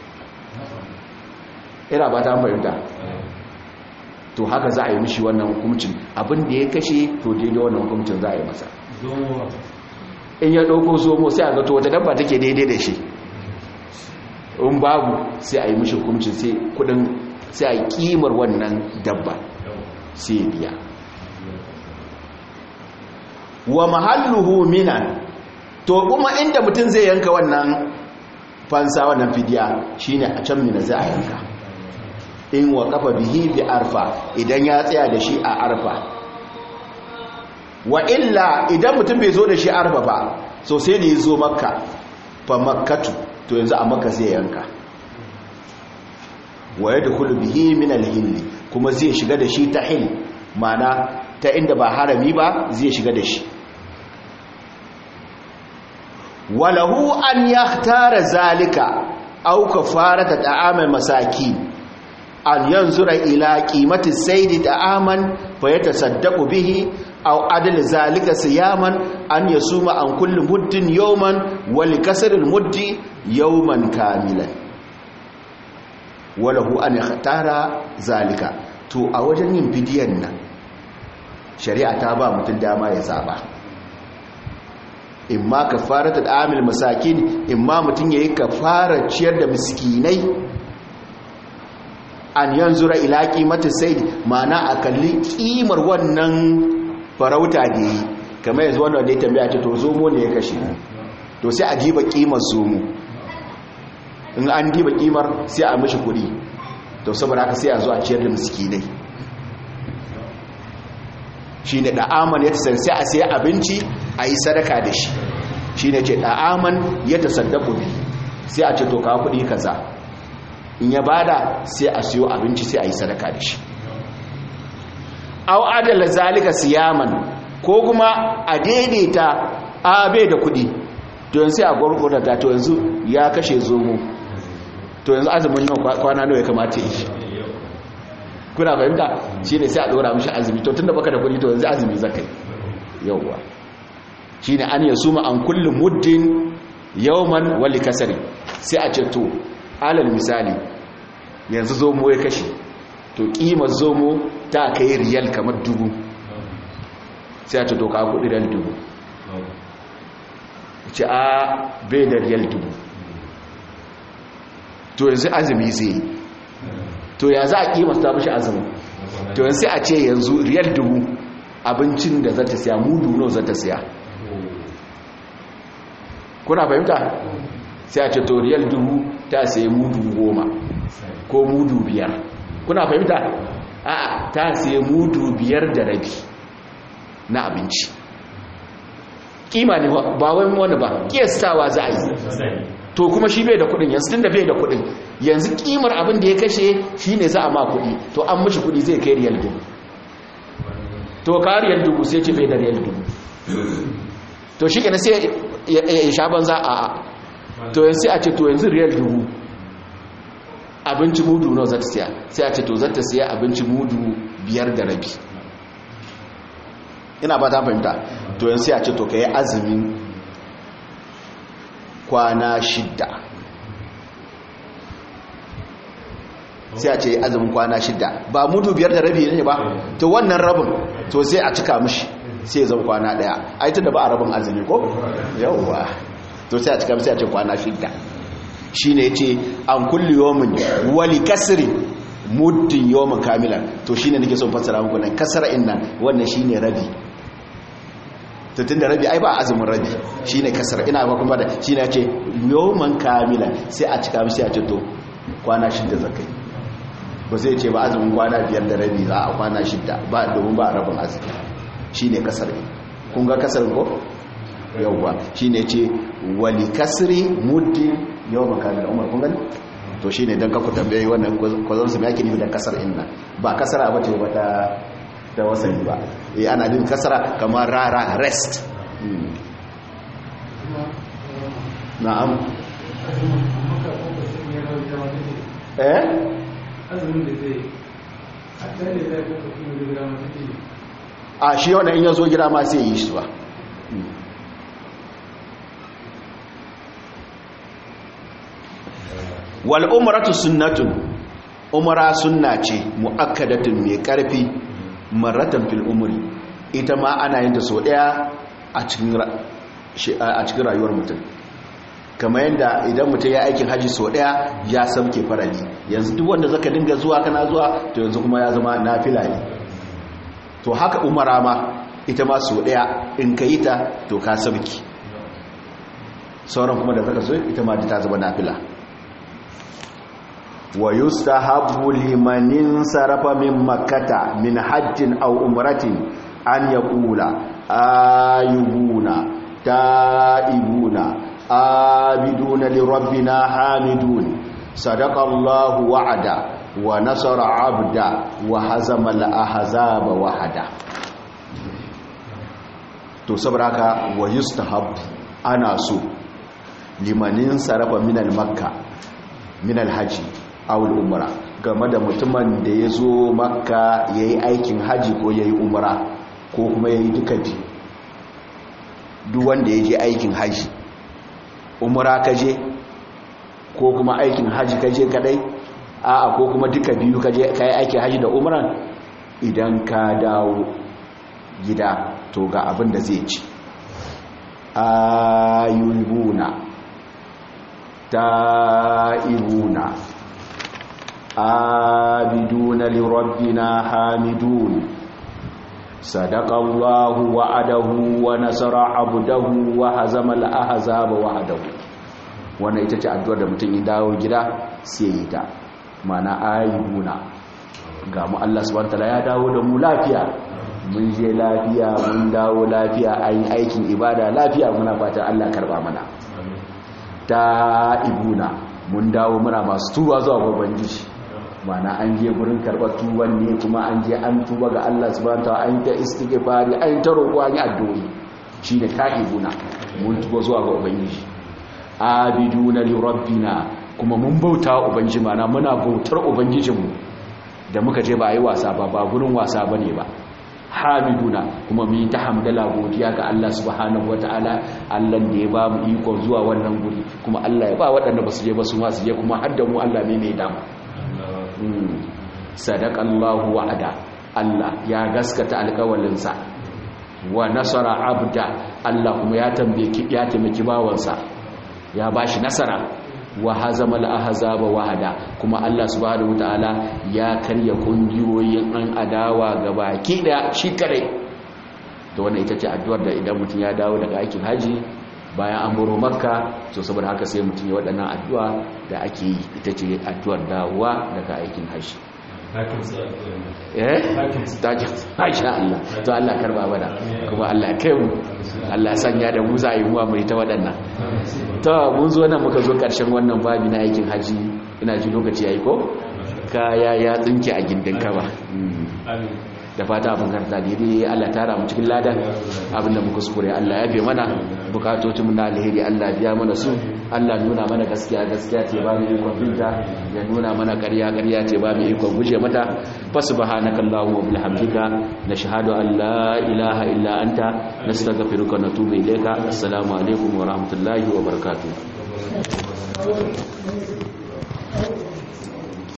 ina ba ta fahimta to haka za a yi mishi wannan hukumcin abin da ya kashe to daidai wannan hukumcin za a yi masa in ya ɗauko zomo sai a zato wata dabba take daidai da shi in babu sai a yi mishi hukumcin sai kudin sai a yi kimar wannan dabba sai biya wa mahalluhu minan to kuma inda mutum zai yanka wannan fansa wannan fidiya shine a can mina za a yanka in wa kafa bihi bi arfa idan ya tsaya da shi a arfa wa illa idan mutum bai zo da shi arfa ba so sai da ya zo makka fa makkatu to yanzu a makka zai yanka wa yadkhulu bihi min al-hill kuma zai shiga da shi ta hil mana ta inda ba harami ba zai shiga da shi walahu an yahtara zalika aw kafarata ta'amal masakin an yanzura ila qimati sayd ta'aman fa yatasaddaqu bihi aw adl zalika siyaman an yasuma an kulli muddin yawman wa likasr al muddi yawman kamilan walahu an yahtara zalika to a wajen yin bidiyan nan shari'a ta ba mutum dama ya zaba imma kafaratu amil masakin imma mutum yayi kafara ciyar da miskinai an yanzura ila qimati sayd ma'ana a kalli kimar wannan farauta da yi kamar yanzu wannan da ya tambaya ce to zomo ne ya kashe to sai a diba kimar zomo in an diba kimar sai a mishi kuɗi to saboda haka sai a zo a ciyar da miskinai shi ne da'aman ya tasar sai a sai abinci a yi sadaka da shi shi ne ce da'aman ya tasaddaku bi sai a ce to kawo kuɗi kaza in ya bada sai a siyo abinci sai a yi sadaka da shi au adala zalika siyaman ko kuma a daidaita a bai da kuɗi to yanzu sai a gwargwada to yanzu ya kashe zomo to yanzu azumin nan kwana nawa ya kamata yi kuna fahimta shi ne sai a ɗora mishi azumi to tun da baka da kuɗi to yanzu azumi zaka yi yauwa shi ne an yi suma an kullum muddin yauman wali kasari sai a ce to alal misali yanzu zomo ya kashe to ƙimar zomo ta kai riyal kamar dubu sai a ce to ka kuɗi riyal dubu ce a bai da riyal dubu to yanzu azumi zai yi to ya za a kimasta mashi azumin to yanzu sai a ce yanzu riyal dubu abincin da za ta siya mudu no za ta siya kuna fahimta sai a ce to riyal dubu ta siya mudu goma ko mudu biyar kuna fahimta a ta siya mudu biyar da rabi na abinci kima ne ba wani wani ba kiyastawa za a yi to kuma shi bai da kudin yanzu tun da bai da kudin yanzu kimar abin da ya kashe shi ne za a ma kudi to an mashi kudi zai kai riyal dubu to ka riyal dubu sai ce bai da riyal dubu to shi kenan sai ya sha banza a a to yanzu sai a ce to yanzu riyal dubu abinci mudu nawa za ta siya sai a ce to za ta siya abinci mudu biyar da rabi ina ba ta fahimta to yanzu sai a ce to ka yi azumin kwana shidda sai a ce azumin kwana shidda ba mudu biyar da rabi ne ba to wannan rabin to sai a cika mishi sai ya zama kwana daya ai tunda ba a rabin azumi ko yawwa to sai a cika sai a ce kwana shidda shine yace an kulli yawmin wali kasri muddin yawmin kamilan to shine nake son fassara muku nan kasara innan wannan shine rabi to tunda rabi ai ba azumin rabi shine kasara ina ba kuma da shine yace yawmin kamilan sai a cika sai a ce to kwana shidda zakai ba zai ce ba azumin kwana biyar da rabi za a kwana shidda ba domin ba rabin azumi shi ne kasar kun ga kasar ko? yauwa shi ne ce wali kasri muddin yau makamin da umar kun gani? to shi ne don kaku tambayi wannan kwazon su yake nufi da kasar inna ba kasara ba ce ba ta da wasani ba eh ana din kasara kamar rara rest na'am eh azumin da zai a can da zai kuka kuma da gida masu ke a shi wanda in ya zo gida ma sai yi shi ba wal umratu sunnatun umra sunna ce muakkadatun mai karfi maratan fil umri ita ma ana yin ta so daya a cikin a cikin rayuwar mutum kamar yadda idan mutum ya aikin haji so daya ya sauke farali yanzu duk wanda zaka dinga zuwa kana zuwa to yanzu kuma ya zama nafila ne to haka umara ma ita ma so daya in ka yi ta to ka sauki sauran kuma da zaka so ita ma ta zama nafila wa yustahabbu liman sarafa min makkata min hajjin aw umratin an yaqula ayubuna taibuna abiduna li rabbina hamidun sadaqa Allahu wa'ada wa nasara 'abda wa hazama al-ahzaba wahada to saboda haka wa yustahab ana so limanin sarafa min al-makka min al-haji aw al-umra game da mutumin da yazo makka yayi aikin haji ko yayi umra ko kuma yayi duka biyu duk wanda yaje aikin haji umra kaje ko kuma aikin haji kaje kadai a'a ko kuma duka biyu kaje kai aikin haji da umran idan ka dawo gida to ga abin da zai ci ayubuna ta'ibuna abiduna lirabbina hamidun sadaqallahu wa'adahu wa nasara abdahu wa hazama al-ahzaba wahdahu wannan ita ce addu'ar da mutum ya dawo gida sai yi ta mana ayibuna ga mu Allah subhanahu wataala ya dawo da mu lafiya mun je lafiya mun dawo lafiya ayin aikin ibada lafiya muna fatan Allah karba mana ta ibuna mun dawo muna masu tuba zuwa babban gishi mana an je gurin karɓar tuban ne kuma an je an tuba ga Allah subhanahu wataala an ta istighfari an ta roƙo an yi addu'o'i shine ta'ibuna mun tuba zuwa ga ubangiji abiduna li rabbina kuma mun bauta ubangiji mana muna bautar ubangijinmu da muka je ba yi wasa ba ba gurin wasa bane ba hamiduna kuma mu yi ta hamdala godiya ga Allah subhanahu wataala Allah da ya ba mu iko zuwa wannan guri kuma Allah ya ba waɗanda ba su je ba su ma su je kuma har da mu Allah ne mai damu sadaqallahu wa'ada Allah ya gaskata alƙawalinsa wa nasara abda Allah kuma ya tambaye ya taimaki bawansa ya bashi nasara wa hazamal ahzaba wahada kuma Allah subhanahu wataala ya karya kungiyoyin an adawa gabaki da shi kare to wannan ita ce addu'ar da idan mutum ya dawo daga aikin haji bayan an baro makka to saboda haka sai mutum ya waɗannan addu'a da ake yi ita ce addu'ar dawowa daga aikin haji eh takin masha Allah to Allah karba bada kuma Allah kai mu Allah sanya da mu za yi muwa mai ta waɗannan to mun zo nan muka zo ƙarshen wannan babi na aikin haji ina ji lokaci yayi ko kaya ya tsinke a gindin kaba da fata abin karta daidai Allah tara mu cikin lada abinda muka kuskure Allah ya fi mana bukatocin na alheri Allah biya mana su Allah nuna mana gaskiya gaskiya ce ba mu ikon binta ya nuna mana ƙarya ƙarya ce ba mu ikon guje mata fa subhanaka allahumma wa bihamdika nashhadu an la ilaha illa anta nastaghfiruka wa natubu ilayka assalamu alaikum wa rahmatullahi wa barakatuh